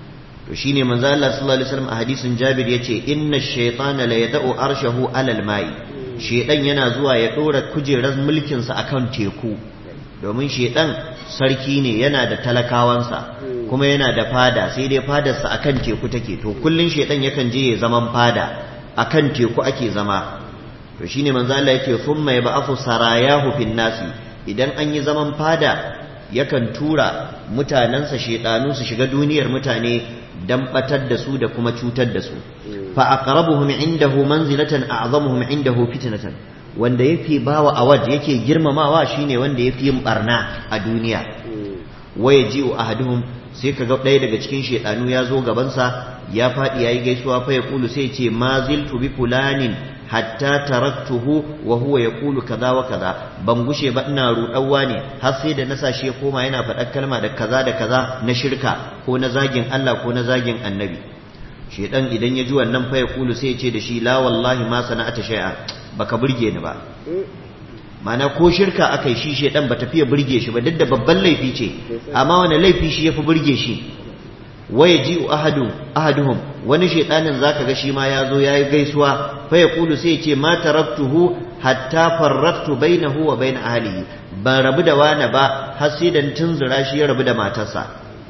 Speaker 1: to shine manzo Allah sallallahu alaihi wasallam a hadisin Jabir yace inna ash-shaytana la yad'u arshahu 'ala al-ma'i shedan yana zuwa ya dora kujerar mulkin sa akan teku domin shedan sarki ne yana da talakawansa kuma yana da fada sai dai fadarsa akan teku take to kullun shedan yakan je ya zaman fada akan teku ake zama to shine manzo Allah yake thumma yab'athu sarayahu fin nasi idan an yi zaman fada yakan tura mutanensa shedanu su shiga duniyar mutane dan batar da su da kuma cutar da su fa aqrabuhum indahu manzilatan a'zamuhum indahu fitnatan wanda yafi bawa awad yake girmamawa shine wanda yafi yin barna a duniya wa yaji'u ahaduhum sai kaga ɗaya daga cikin shedanu ya zo gaban sa ya faɗi yayi gaisuwa fa ya kulu sai ce ma ziltu bi fulanin hatta taraktuhu wa huwa yaqulu kaza wa kaza ban gushe ba ina rudawa ne har sai da nasa shi ya koma yana faɗar kalma da kaza da kaza na shirka ko na zagin Allah ko na zagin annabi shedan idan ya ji wannan fa ya kulu sai ya ce da shi la wallahi ma sana'ata shay'a baka burge ni ba mana ko shirka aka yi shi shedan ba tafiya burge shi ba duk da babban laifi ce amma wani laifi shi yafi burge shi waya ji ahadu ahaduhum wani shedanin zaka ga shi ma ya zo yayi gaisuwa fa yaqulu sai ce ma taraktuhu hatta farraqtu bainahu wa bain ahlihi ban rabu da wani ba har sai dan tunzura shi ya rabu da matarsa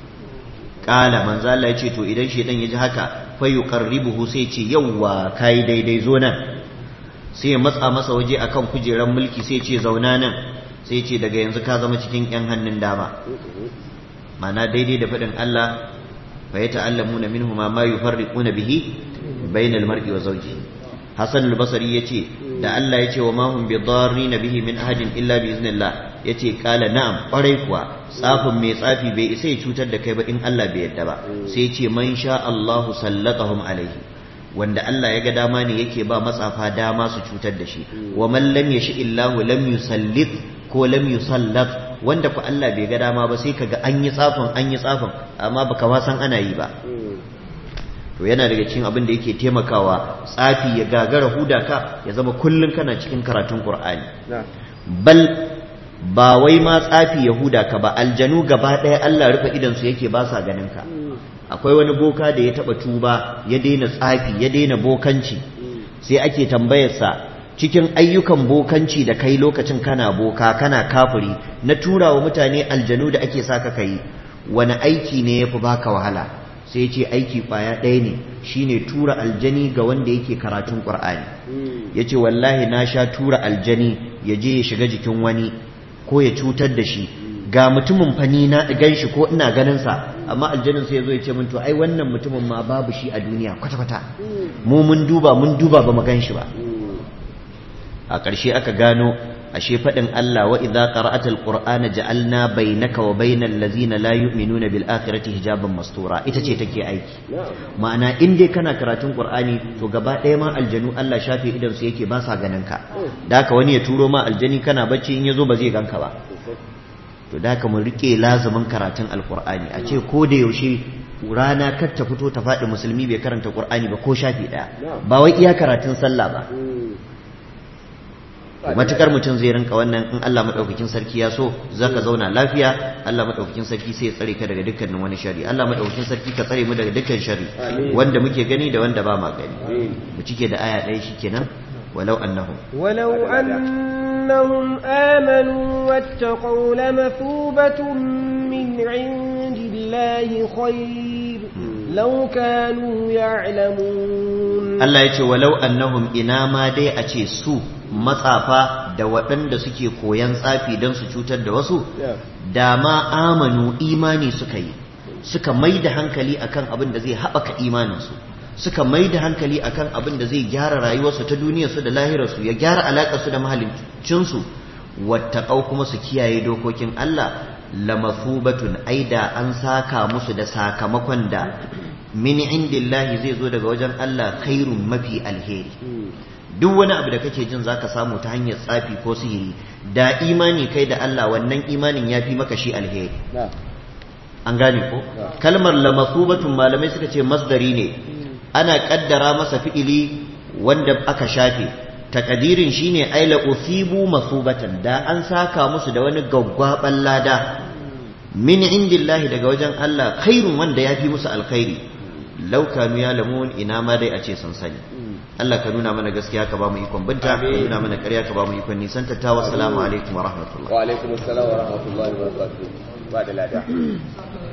Speaker 1: kala manzo Allah ya ce to idan shedan ya ji haka fa yuqarribuhu sai ce yawwa kai daidai zo nan sai ya matsa masa waje akan kujerar mulki sai ce zauna nan sai ce daga yanzu ka zama cikin yan hannun dama mana daidai da faɗin Allah fa yata'allamuna minhu ma ma yufarriquna bihi bainal mar'i wa zawjihi Hassan al-Basri yace da Allah yace wa ma hum bidarrin bihi min ahadin illa bi iznillah yace kala na'am kwarai kuwa tsafin mai tsafi bai isa ya cutar da kai ba in Allah bai yadda ba sai yace man sha Allahu sallatahum alaihi wanda Allah ya ga dama ne yake ba matsafa dama su cutar da shi wa man lam yashi illahu lam yusallit ko lam yusallat wanda ku Allah bai ga dama ba sai kaga an yi tsafin an yi tsafin amma baka ma san ana yi ba to yana daga cikin abin da yake taimakawa tsafi ya gagara huda ka ya zama kullun kana cikin karatun Qur'ani bal ba wai ma tsafi ya huda ka ba aljanu gaba ɗaya Allah rufe idan su yake ba sa ganin ka akwai wani boka da ya taba tuba ya daina tsafi ya daina bokanci sai ake tambayarsa cikin ayyukan bokanci da kai lokacin kana boka kana kafiri na tura wa mutane aljanu da ake saka kai wani aiki ne ya fi baka wahala sai ce aiki kwaya ɗaya ne shine tura aljani ga wanda yake karatun ƙur'ani ya ce wallahi na sha tura aljani ya je ya shiga jikin wani ko ya cutar da shi ga mutumin fani na gan shi ko ina ganin sa amma aljanin sai ya zo ya ce min to ai wannan mutumin ma babu shi a duniya kwata kwata mu mun duba mun duba ba mu gan shi ba a ƙarshe aka gano ashe faɗin Allah wa idza qara'atal qur'ana ja'alna bainaka wa bainal ladzina la yu'minuna bil akhirati hijaban mastura ita ce take aiki ma'ana in dai kana karatun qur'ani to gaba ɗaya ma aljanu Allah shafe idan su yake ba sa ganin ka da haka wani ya turo ma aljani kana bacci in yazo ba zai ganka ba to da haka mu rike lazumin karatun alqur'ani a ce ko da yaushe rana kar ta fito ta faɗi musulmi bai karanta qur'ani ba ko shafi ɗaya ba wai iya karatun sallah ba matukar mutum zai rinka wannan in Allah madaukakin sarki ya so zaka zauna lafiya Allah madaukakin sarki sai ya tsare ka daga dukkanin wani shari Allah madaukakin sarki ka tsare mu daga dukkan shari wanda muke gani da wanda ba ma gani mu cike da aya ɗaya shikenan walau annahum
Speaker 3: ولو أنهم آمنوا واتقوا لمثوبة من عند الله خير لو كانوا يعلمون
Speaker 1: Allah ya ce walau annahum ina ma dai a ce su matsafa da waɗanda suke koyan tsafi don su cutar da wasu da ma amanu imani suka yi suka mai da hankali akan abin da zai haɓaka imaninsu suka mai da hankali akan abin da zai gyara rayuwarsu ta duniyarsu da lahirarsu ya gyara alaƙarsu da mahaliccinsu wattaƙau kuma su kiyaye dokokin Allah lamathubatun aida an saka musu da sakamakon da min indillahi zai zo daga wajen Allah khairun mafi alheri duk wani abu da kake jin zaka samu ta hanyar tsafi ko sihiri da imani kai da Allah wannan imanin ya fi maka shi alheri an gane ko kalmar lamathubatun malamai suka ce masdari ne ana kaddara masa fi'ili wanda aka shafe takadirin shine aila usibu masubatan da an saka musu da wani gaggwaban lada min indillahi daga wajen Allah khairun wanda yafi musu alkhairi law kanu yalamun ina ma dai a ce sun sani Allah ka nuna mana gaskiya ka ba mu ikon binta ka nuna mana ƙarya ka ba mu ikon nisan ta wa salamu alaikum wa rahmatullah
Speaker 2: wa alaikum assalam wa rahmatullahi wa barakatuh ba da lada